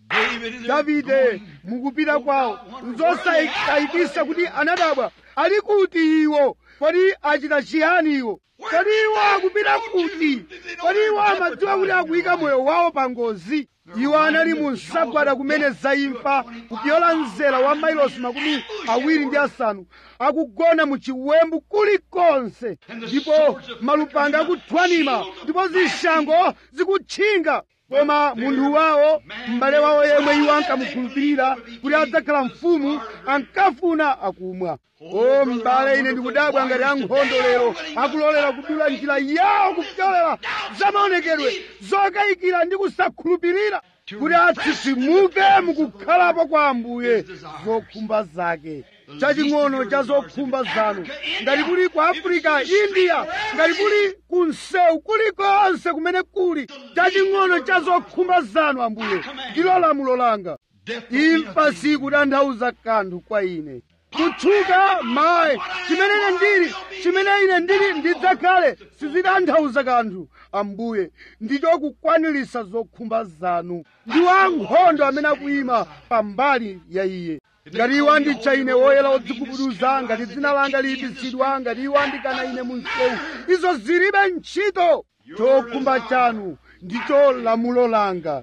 davide mukupita kwawo nzosayikisa kuti anadabwa ali kuti iwo kodi achita chiyani iwo kodi iwo akupita kuti kodi iwo amadziwa kuti akuyika moyo wawo pa ngozi iwo anali mu nsagwada kumene zaimfa kupyola mzera wa mailosi makumi awiri ndi asanu akugona mu chiwembu kulikonse ndipo malupanga akuthwanima ndipo zishango zikutchinga koma munthu wawo m'bale wawo yemwe iwo ankamukhulupirira kuti adzakhala mfumu ankafuna akumwa o m'bale ine ndikudabwa ngati ankhondo lero akulolera kudula njira yawo kupyolera zamaonekedwe zokayikira ndi kusakhulupirira kuti atsitsimuke mukukhalapo kwa ambuye zokhumba zake chaching'ono cha zokhumba zanu ngati kuli ku afirika india ngati kuli ku msewu kulikonse kumene kuli chaching'ono cha zokhumba zanu ambuye ndilo lamulo langa imfa sikutanthauza kanthu kwa ine kutchuka mayi chimene ine ndili chimene ine ndili ndidzakhale sizitanthauza kanthu ambuye ndicho kukwanilisa zokhumba zanu ndi wankhondo amene akuyima pambali ya iye ngati iwo anditcha ine woyera odzigubuduza ngati dzina langa liyipitsidwa ngati iwo andikana ine mu msewu izo zilibe ntchito chokhumba chanu ndicho lamulo langa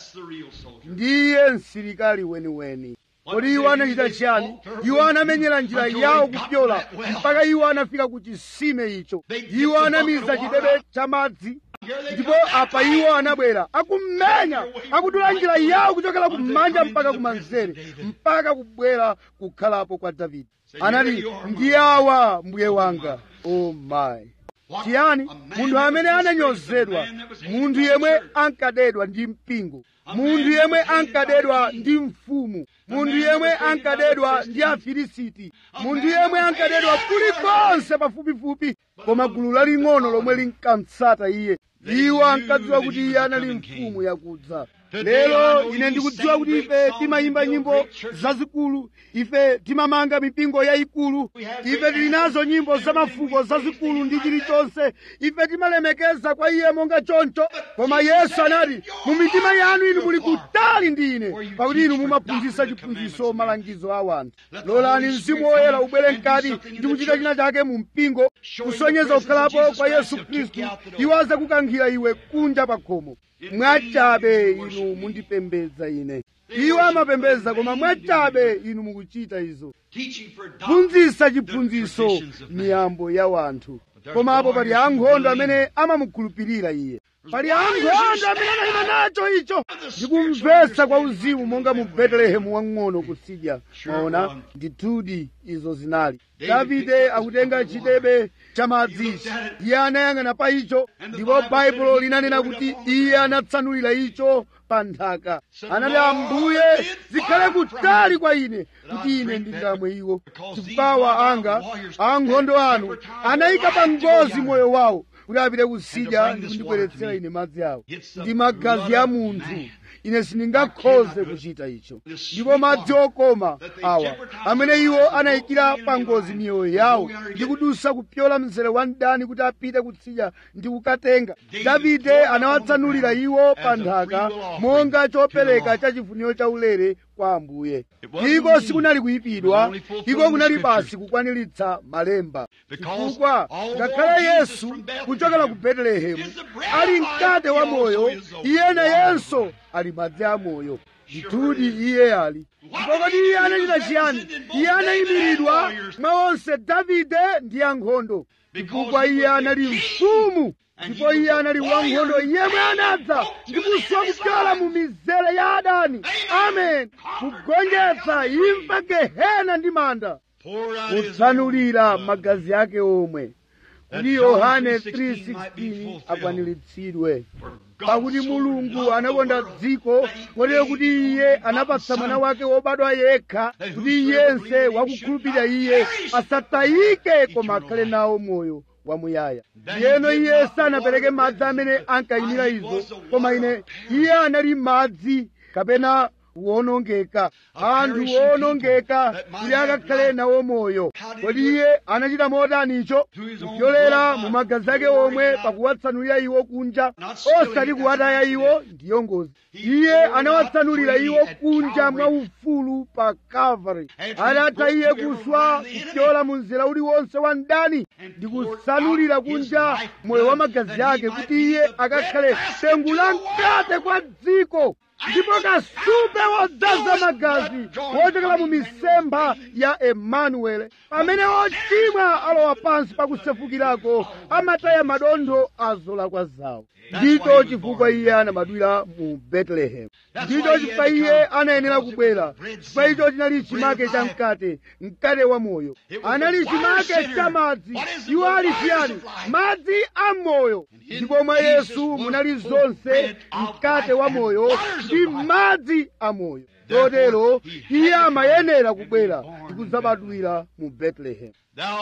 ndiye msilikali weniweni kodi iwo anachita chiyani iwo anamenyera njira yawo kupyola mpaka iwo anafika ku chisime icho iwo anamiza chidebe cha madzi ndipo apa iwo anabwera akumenya akudula njira yawo kuchokera kumanja mpaka kumanzere mpaka kubwera kukhalapo kwa davide anati ndi awa mbuye wanga o mayi chiyani munthu amene ananyozedwa munthu yemwe ankadedwa ndi mpingo munthu yemwe ankadedwa ndi mfumu munthu yemwe ankadedwa ndi afilisiti munthu yemwe ankadedwa kulikonse pafupifupi koma gulu laling'ono lomwe linkamtsata iye iwo ankadziwa kuti iye anali mfumu yakudza lero ine ndikudziwa kuti ife timayimba nyimbo zazikulu ife timamanga mipingo yayikulu ife tili nazo nyimbo zamafuko zazikulu ndi chilichonse ife timalemekeza kwa iye monga choncho koma yesu anati mu mitima yanu inu muli kutali ndi ine pakuti inu mumaphunzitsa chiphunzitso malangizo a wanthu lolani mzimu woyera ubwere mkati ndi kuchita china chake mu mpingo kusonyeza kukhalapo kwa yesu khristu iwo adzakukankhira iwe kunja pa khomo mwachabe inu mundipembedza ine iwo amapembedza koma mwachabe inu mukuchita izo phunzitsa chiphunzitso miyambo ya wanthu koma apo pali ankhondo amene amamukhulupirira iye pali ankhondo amene anayima nacho icho ndikumvetsa kwa uzimu monga mu betelehemu wang'ono kutsidya maona ndithudi izo zinali davide akutenga chidebe cha madzi iye anayang'ana pa icho ndipo baibulo linanena kuti iye anatsanulira icho pa nthaka anati ambuye zikhale kutali kwa ine kuti ine ndingamwe iwo chifukwa anga ankhondo anu anayika pa ngozi moyo wawo kuti apite kutsidya ndi kundibweretsera ine madzi awo ndi magazi a munthu ine sindingakhoze kuchita icho ndipo madzi okoma awa amene iwo anayikira pa ngozi miyoyo yawo ndi kudusa kupyola mzere wa mdani kuti apite kutsidya ndi kukatenga davide anawatsanulira iwo pa nthaka monga chopereka cha chifuniro chaulere kwa ambuye iko sikunali kuyipidwa iko kunali basi kukwaniritsa malemba chifukwa ngakhale yesu kuchokera ku betelehemu ali mkate wa moyo iye nayenso ali madzi a moyo ndithudi iye ali ndipo kodi iye anachita chiyani iye anayimiridwa mwa onse davide ndi ankhondo chifukwa iye anali mfumu ndipo iye anali wankhondo yemwe anadza ndi kuswa kupyola mu mizere ya adani amen kugonjetsa imfa gehena ndi manda kutsanulira magazi ake omwe kuti yohane 3:16 akwaniritsidwe pakuti mulungu anakonda dziko kotero kuti iye anapatsa mwana wake wobadwa yekha kuti yense wakukhulupirira iye asatayike koma akhale nawo moyo wamuyaya ndiyeno iye sanapereke madzi amene ankayimira izo koma ine iye anali madzi kapena kuwonongeka anthu owonongeka kuti akakhale nawo moyo kodi iye anachita motani icho kupyolera mu magazi ake omwe pakuwatsanulira iwo kunja osati kuwataya iwo ndiyo ngozi iye anawatsanulira iwo kunja mwa ufulu pa calvary adatha iye kuswa kupyola mu mzera uliwonse wa mdani ndi kutsanulira kunja moyo wa magazi ake kuti iye akakhale dengu la mkate kwa dziko ndipo kasupe wodzaza magazi wochokera mu misempha ya emanuele pamene ochimwa alowa pansi pakusefukirako amataya madontho a zolakwa zawo ndicho chifukwa iye anabadwira mu betelehemu ndicho chifukwa iye anayenera kubwera chifukwa icho chinali chimake cha mkate mkate wa moyo anali chimake cha madzi iwo ali chiyani madzi a moyo ndipo mwa yesu munali zonse mkate wa moyo ndi madzi a moyo chotero iye amayenera kubwera ndi kudzabadwira mu betelehemu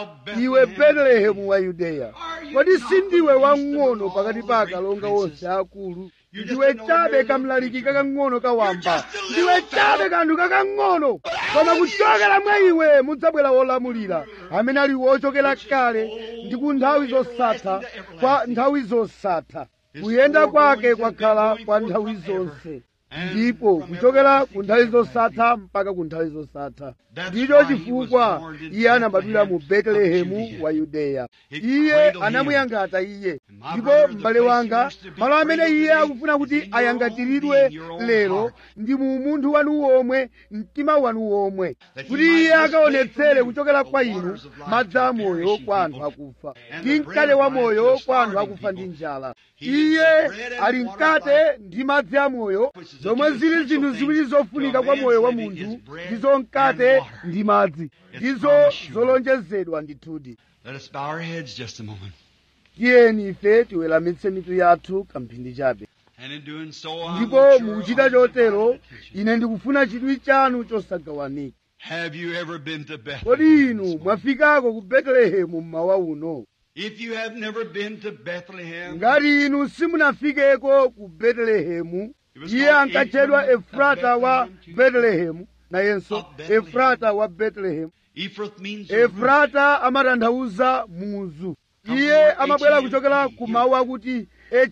iwe betelehemu wa yudeya kodi sindiwe wang'ono pakati pa akalonga onse akulu ndiwe chabe kamlaliki kakang'ono kawamba ndiwe chabe kanthu kakang'ono koma kuchokera mwa iwe mudzabwera wolamulira amene ali wochokera kale ndi ku nthawi zosatha kwa nthawi zosatha kuyenda kwake kwakhala kwa nthawi zonse ndipo kuchokera ku nthawi zosatha mpaka ku nthawi zosatha ndicho chifukwa iye anabadwira mu betelehemu wa yudeya iye anamuyangata iye ndipo m'bale wanga malo amene iye akufuna kuti ayangatiridwe lero ndi mu munthu wanu womwe mtima wanu womwe kuti iye akaonetsere kuchokera kwa inu madzi a moyo kwa anthu akufa ndi mkate wa moyo kwa anthu akufa ndi njala iye ali mkate ndi madzi a moyo zomwe zili zinthu ziwiri zofunika kwa moyo wa munthu ndizo mkate ndi madzi ndizo zolonjezedwa ndithudi Let us bow our heads just a moment. tiyeni ife tiweramitse mitu yathu kamphindi chabe And in doing so, I ndipo mukuchita chotero ine ndikufuna chidwi chanu chosagawanika Have you ever been to Bethlehem? kodi inu mwafikako ku betelehemu mmawa uno If you have never been to Bethlehem, ngati inu simunafikeko ku betelehemu iye ankatchedwa efrata wa betelehemu nayenso efrata wa betelehemu Ephrath means root. efrata amatanthauza muzu iye amabwera kuchokera ku mawu akuti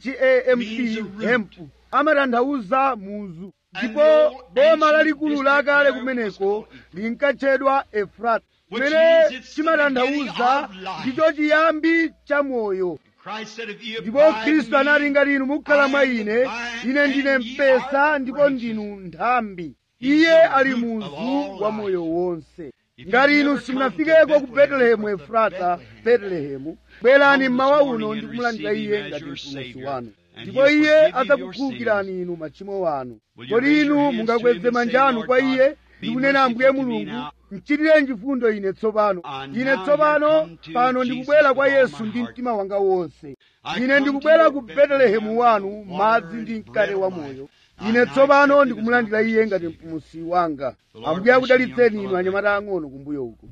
hamp hempu amatanthauza muzu ndipo boma lalikulu lakale kumeneko linkatchedwa efrata kumene chimatanthauza ndicho chiyambi cha moyo Christ said, if you ndipo abide in khristu me, anati ngati inu mukhala mwa I am ine the ine vine, ndine and ye mpesa are ndipo branches. ndinu nthambi He's iye the ali root of muzu all wa life. moyo wonse If ngati you've inu never simunafikeko come to ku betelehemu Bethlehem, efrata Bethlehem, betelehemu bwerani come mmawa this uno morning ndi and kumulandira receive iye him as ngati your mpulumutsi Savior. wanu ndipo iye adzakukhululukirani inu machimo wanu kodi inu mungakweze manja anu kwa iye ndikunena ambuye mulungu mchitireni chifundo ine tsopano ine tsopano pano ndikubwera kwa yesu ndi mtima wanga wonse ine ndikubwera ku betelehemu wanu madzi ndi mkate wa moyo ine tsopano ndikumulandira iye ngati mpumusi wanga ambuye akudalitseni inu anyamata ang'ono kumbuyo uku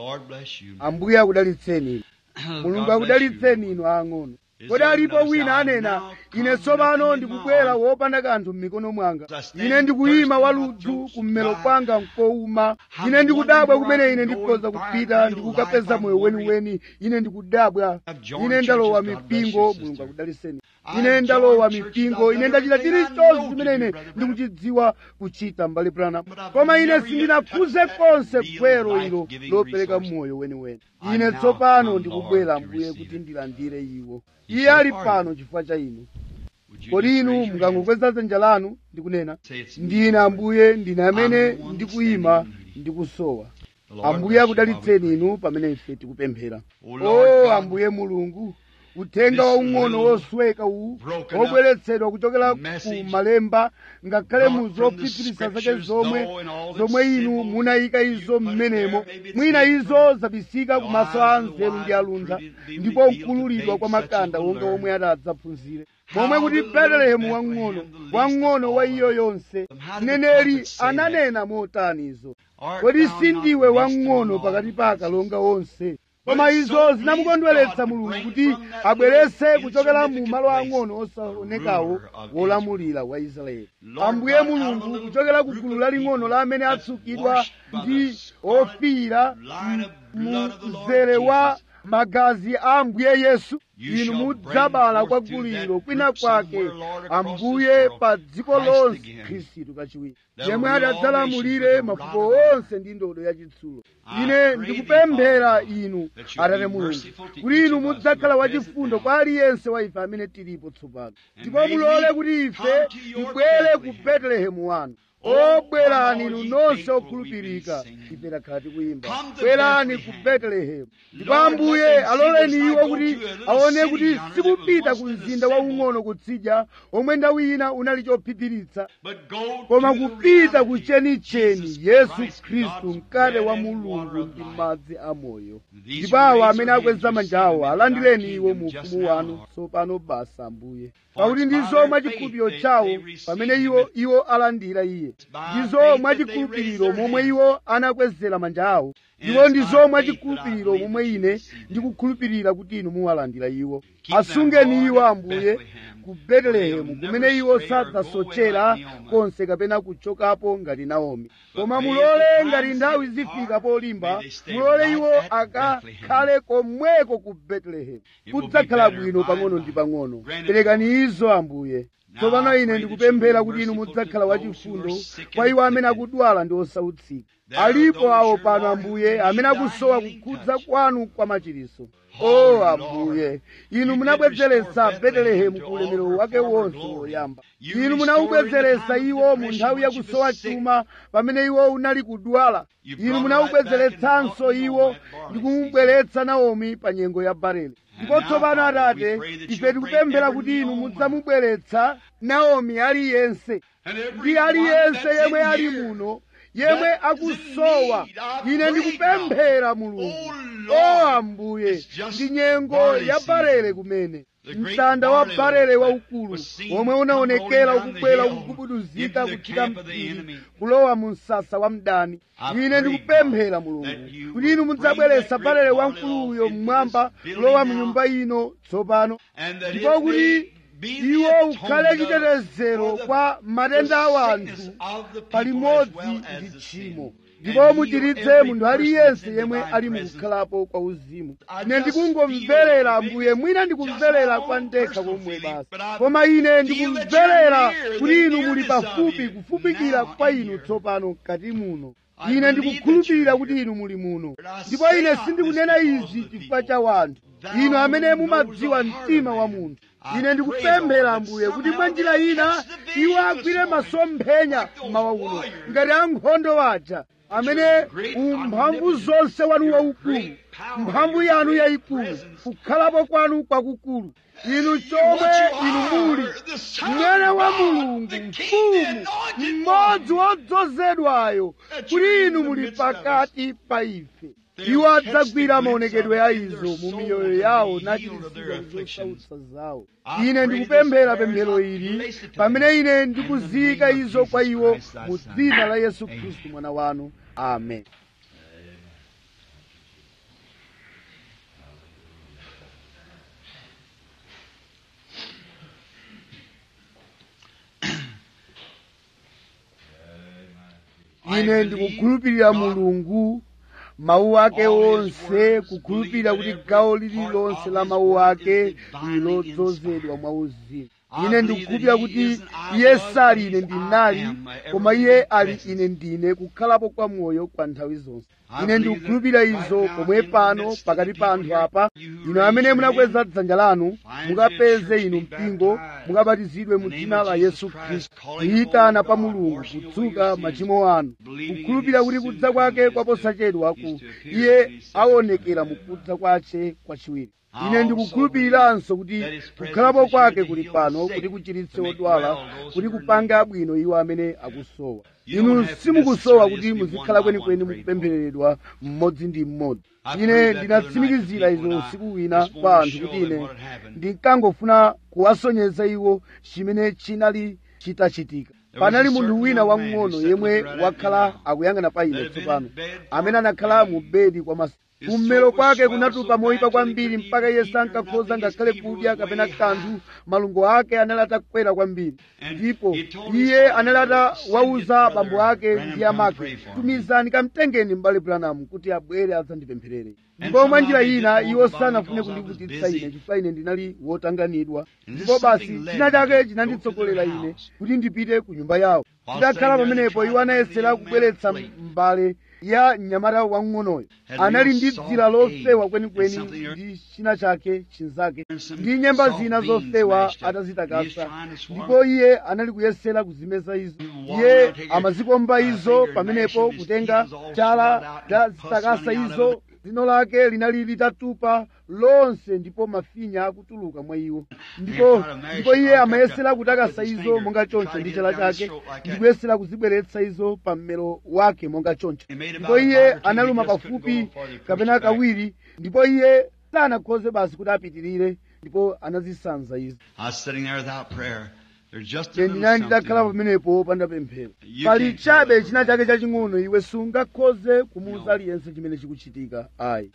ambuye akudalitseni inu mulungu akudalitseni inu ang'ono kodi alipo wina anena ine tsopano ndikubwera wopanda kanthu m'mikono mwanga ine ndikuyima waludzu kummelo kwanga nkowuma ine ndikudabwa kumene ine ndikhoza kupita ndikukapeza moyo weniweni ine ndikudabwa ine ndalowa mipingo mulungu akudalitseni ine ndalowa mipingo ine ndachita chilichonse chimene ine ndikuchidziwa kuchita mbali prana koma ine sindinakhuze konse gwero ilo lopereka moyo weniweni ine tsopano ndikubwera ambuye kuti ndilandire iwo iye ali pano chifukwa cha inu kodi inu mungangokweza dzanja lanu ndikunena ndine ambuye ndine amene ndikuyima ndikusowa ambuye akudalitseni inu pamene ife tikupemphera o ambuye mulungu uthenga waung'ono wosweka uwu wobweretsedwa kuchokera ku malemba ngakhale mu zophiphirisa zake zomwe zomwe inu munayika izo mmenemo mwina izo zabisika ku maso a nzeru ndi aluntha ndipo kukululidwa kwa makanda wonga womwe atadzaphunzire momwe kuti betelehemu wang'ono wang'ono wa iyo yonse mneneri ananena motanizo kodi sindiwe wang'ono pakati pa akalonga onse koma izo zinamukondweretsa mulungu kuti abwerese kuchokera mu malo ang'ono osaonekawo wolamulira wa israeli ambuye mulungu kuchokera ku gulu laling'ono la amene atsukidwa ndi ofiira mu mzere wa magazi a ambuye yesu inu mudzabala kwa guliro kwina kwake ambuye pa dziko lonse khristu kachiwiri yemwe adadzalamulire mafuko onse ndi ndodo yachitsulo ine ndikupemphera inu atate mulungu kuti inu mudzakhala wachifundo kwa aliyense wa ife amene tilipo tsopano ndipo mulole kuti ife tibwere ku betelehemu wanu obwerani inu nonse okhulupirika ife takhala tikuyimba bwerani ku betelehemu ndipo ambuye aloleni iwo kuti aone kuti sikupita ku mzinda waung'ono kutsidya omwe nthawi ina unali chophiphiritsa koma kupita ku chenicheni yesu khristu mkate wa mulungu ndi madzi amoyo ndipo awo amene akweza manja awo alandireni iwo mu ufumu wanu tsopano basa ambuye pakuti ndizo mwachikhulupiriro chawo pamene iwo iwo alandira iye ndizo mwachikhulupiriro momwe iwo anakwezera manja awo ndipo ndizo mwachikhulupiriro momwe ine ndikukhulupirira kuti inu muwalandira iwo asungeni iwo ambuye ku betelehemu kumene iwo sadzasochera konse kapena kuchokapo ngati naomi koma mulole ngati nthawi zifika polimba mulole iwo akakhale komweko ku betelehemu kudzakhala bwino pang'ono ndi pang'ono perekani izo ambuye tsopano ine ndikupemphera kuti inu mudzakhala wachifundo kwa iwo amene akudwala ndi osautsika alipo awo pano ambuye amene akusowa kukhudza kwanu kwa machiriso o ambuye inu munabwezeretsa betelehemu ku ulemerero wake wonse woyamba inu munawubwezeretsa iwo mu nthawi yakusowa chuma pamene iwo unali kudwala inu munawubwezeretsanso iwo ndi kumubweretsa naomi pa nyengo ya barele ndipo tsopano atate ife tikupemphera kuti inu mudzamubweretsa naomi aliyense ndi aliyense yemwe ali muno yemwe akusowa ine ndikupemphera mulungu o ambuye ndi nyengo ya barele kumene msanda wa barele waukulu womwe unaonekera ukubwera ukugubuduzika kuchita mpiri kulowa mu msasa wa mdani ine ndikupemphera mulungu kuti inu mudzabweretsa barele wamkuluyo mmwamba kulowa mu nyumba ino tsopano ndipo kuti iwo ukhale chitetezero kwa matenda a anthu palimodzi ndi tchimo ndipo muchiritse munthu aliyense yemwe ali mukukhalapo kwa uzimu ine ndikungomverera ambuye mwina ndikumverera kwa ndekha komwe basi koma ine ndikumverera kuti inu muli pafupi kufupikira kwa inu tsopano mkati muno ine ndikukhulupirira kuti inu muli muno ndipo ine sindikunena izi chifukwa cha wanthu inu amene mumadziwa mtima wa munthu ine ndikupemphera ambuye kuti mwa njira ina iwo agwire masomphenya mmawa uno ngati ankhondo waja amene umphamvu zonse wanu waukulu mphamvu yanu yayikulu kukhalapo kwanu kwakukulu inu chomwe inu muli mwana wa mulungu mfumu mmodzi wodzozedwayo kuti inu muli pakati pa ife iwo adzagwira maonekedwe a izo mu miyoyo yawo nachiritsidwa zosautsa zawo ine ndikupemphera pemphero ili pamene ine ndikuziyika izo kwa iwo mu dzina la yesu khristu mwana wanu amen ine ndikukhulupirira mulungu mawu ake onse kukhulupirira kuti gawo lililonse la mawu ake lilodzozedwa mwa uzimu ine ndikukhulupirira kuti iye sali ine ndinali koma iye ali ine ndine kukhalapo kwa moyo kwa nthawi zonse ine ndikukhulupirira izo pomwe pano pakati pa anthu apa inu amene munakweza dzanja lanu mukapeze inu mpingo mukabatizidwe mu dzina la yesu khristu kuyitana pa mulungu kudzuka machimo anu kukhulupirira kuti kudza kwake kwaposachedwa ku iye aonekera mu kudza kwace kwachiwiri ine ndikukhulupiriranso kuti kukhalapo kwake kuli pano kuti kuchiritse odwala kuti kupange abwino iwo amene akusowa inu simukusowa kuti muzikhala kwenikweni mukupemphereredwa mmodzi ndi mmodzi ine ndinatsimikizira izo usiku wina kwa anthu kuti ine ndinkangofuna kuwasonyeza iwo chimene chinali chitachitika panali munthu wina wamng'ono yemwe wakhala akuyang'ana pa ine tsopano amene anakhala mu bedi kwa masiku kummero kwake kunatupa moyipa kwambiri mpaka iye sankakhoza ngakhale kudya kapena kanthu malungo ake anali atakwera kwambiri ndipo iye anali atawauza abambo ake ndi amake tumizani kamtengeni m'bale branamu kuti abwere adzandipempherere ndipo mwa njira ina iwo sanafune kundivutitsa ine chifukwa ine ndinali wotanganidwa ndipo basi china chake chinanditsogolera ine kuti ndipite ku nyumba yawo ndakhala pamenepo iwo anayesera kubweretsa mbale ya mnyamata wamng'onoyo anali ndi dzira lofewa kwenikweni ndi china chake chinzake ndi nyemba zina zofewa atazitakasa ndipo iye anali kuyesera kuzimeza izo iye amazikomba izo pamenepo kutenga chala tazitakasa izo dzino lake linali litatupa lonse ndipo mafinya akutuluka mwa iwo ndipo ndipo iye amayesera kutakasa izo monga choncho ndi chala chake ndikuyesera kuzibweretsa izo pa mmero wake monga choncho ndipo iye analuma pafupi kapena kawiri ndipo iye sanakhoze basi kuti apitirire ndipo anazisanza izo ine ndinali ndidakhala pamenepo wopanda pemphero pali chabe china chake chaching'ono iwe sungakhoze kumuwuza aliyense chimene chikuchitika ayi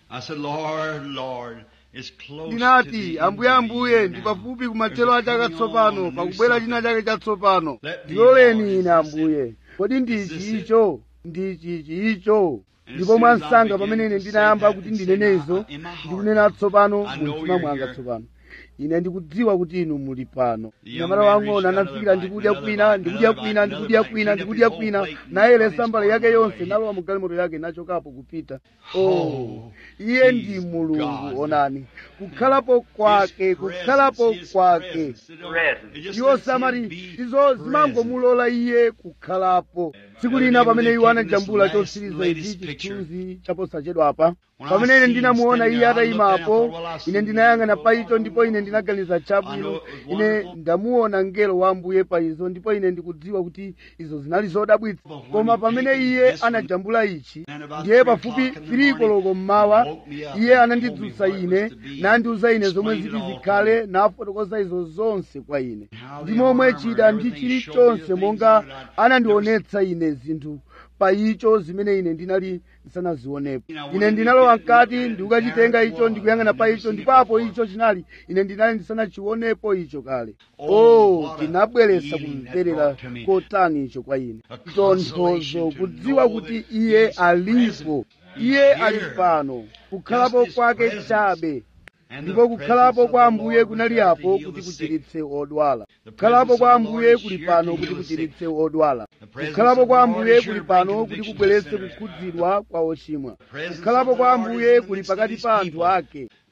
ndinati ambuye ambuye ndi pafupi kumathero a chaka tsopano pakubwera china chake chatsopano ndiloleni ine ambuye kodi ndichi icho ndichi icho ndipo mwansanga pamene ine ndinayamba kuti ndinenezo ndikunena tsopano mu mtima mwanga tsopano ine ndikudziwa kuti inu muli pano mnyamata wang'ono anafikira ndikudya kwina ndikudya kwina ndikudya kwina ndikudya kwina nayeresa mbale yake yonse nalowa mu galimoto yake nachokapo kupita oh iye ndi mulungu onani kukhalapo kwake kukhalapo kwake iwo samati izo zimangomulola iye kukhalapo tsiku lina pamene iwo anajambula chotsiriza ichi chithunzi chaposachedwapa pamene ine ndinamuona iye atayimapo ine ndinayang'ana pa icho ndipo ine ndinaganiza chabwino ine ndamuona mngelo wa ambuye pa izo ndipo ine ndikudziwa kuti izo zinali zodabwitsa koma pamene iye anajambula ichi ndiye pafupi firikoloko mmawa iye anandidzutsa ine nandiuza ine zomwe ziti zikhale nafotokoza izo zonse kwa ine ndi momwe chida ndi chilichonse monga anandionetsa ine zinthu pa icho zimene ine ndinali ndisanazionepo ine ndinalowa mkati ndikukachitenga icho ndikuyang'ana pa icho ndipapo icho chinali ine ndinali ndisanachionepo icho kale oh chinabweretsa kumverera kotani icho kwa ine tonthozo kudziwa kuti iye alipo iye ali pano kukhalapo kwake chabe ndipo kukhalapo kwa ambuye kunali apo kuti kuchiritse odwala kukhalapo kwa ambuye kuli pano kuti kuchiritse odwala kukhalapo kwa ambuye kuli pano kuti kubweretse kukhudzidwa kwa ochimwa kukhalapo kwa ambuye kuli pakati pa anthu ake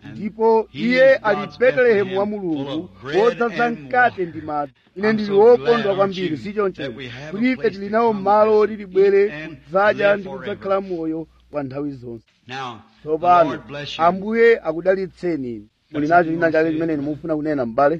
ndipo iye ali betelehemu wa mulungu wodzaza mkate ndi madzi ine ndili wokondwa kwambiri si choncho kuti ife tili nawo malo oti tibwere kudzadya ndi kudzakhala moyo kwa nthawi zonse tsopano ambuye akudalitseni muli nacho china chake chimene mufuna kunena m'bale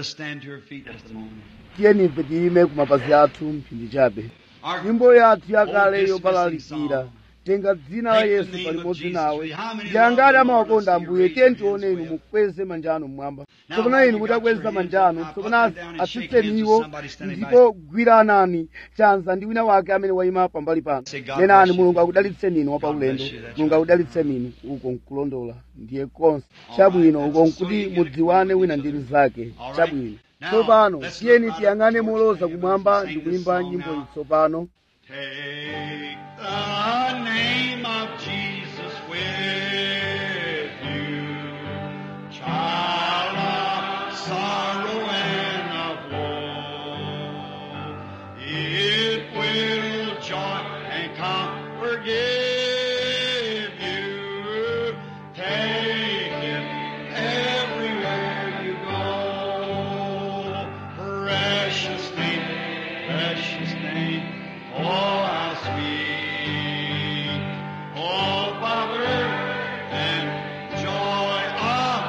tiyeni ife tiyime ku mapazi athu mphindi chabe nyimbo yathu yakale yopalalikira tenga dzina la yesu palimodzi nawe ndiyangati amawakonda ambuye tiyeni tione inu mukweze manja anu mmwamba tsopano inu mutakweza manja anu tsopano atsitseni iwo ndipo gwiranani chanza ndi wina wake amene wayima pambali pano nenani mulungu akudalitseni inu wapaulendo mulungu akudalitseni inu uko nkulondola ndiye konse chabwino uko nkuti mudziwane wina ndi mnzake chabwino tsopano tiyeni tiyang'ane moloza kumwamba ndi kuimba nyimbo iyi tsopano Take the name of Jesus with you, child of sorrow and of woe. It will joy and comfort give you. Take it everywhere you go. Precious name, precious name. Oh, how sweet. Oh, power and joy of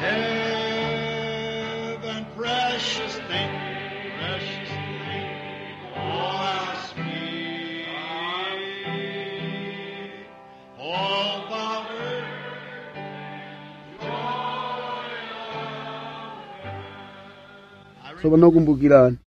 heaven. Precious name, precious name. Oh, how sweet. Oh, power, joy of tsopano kumbukirani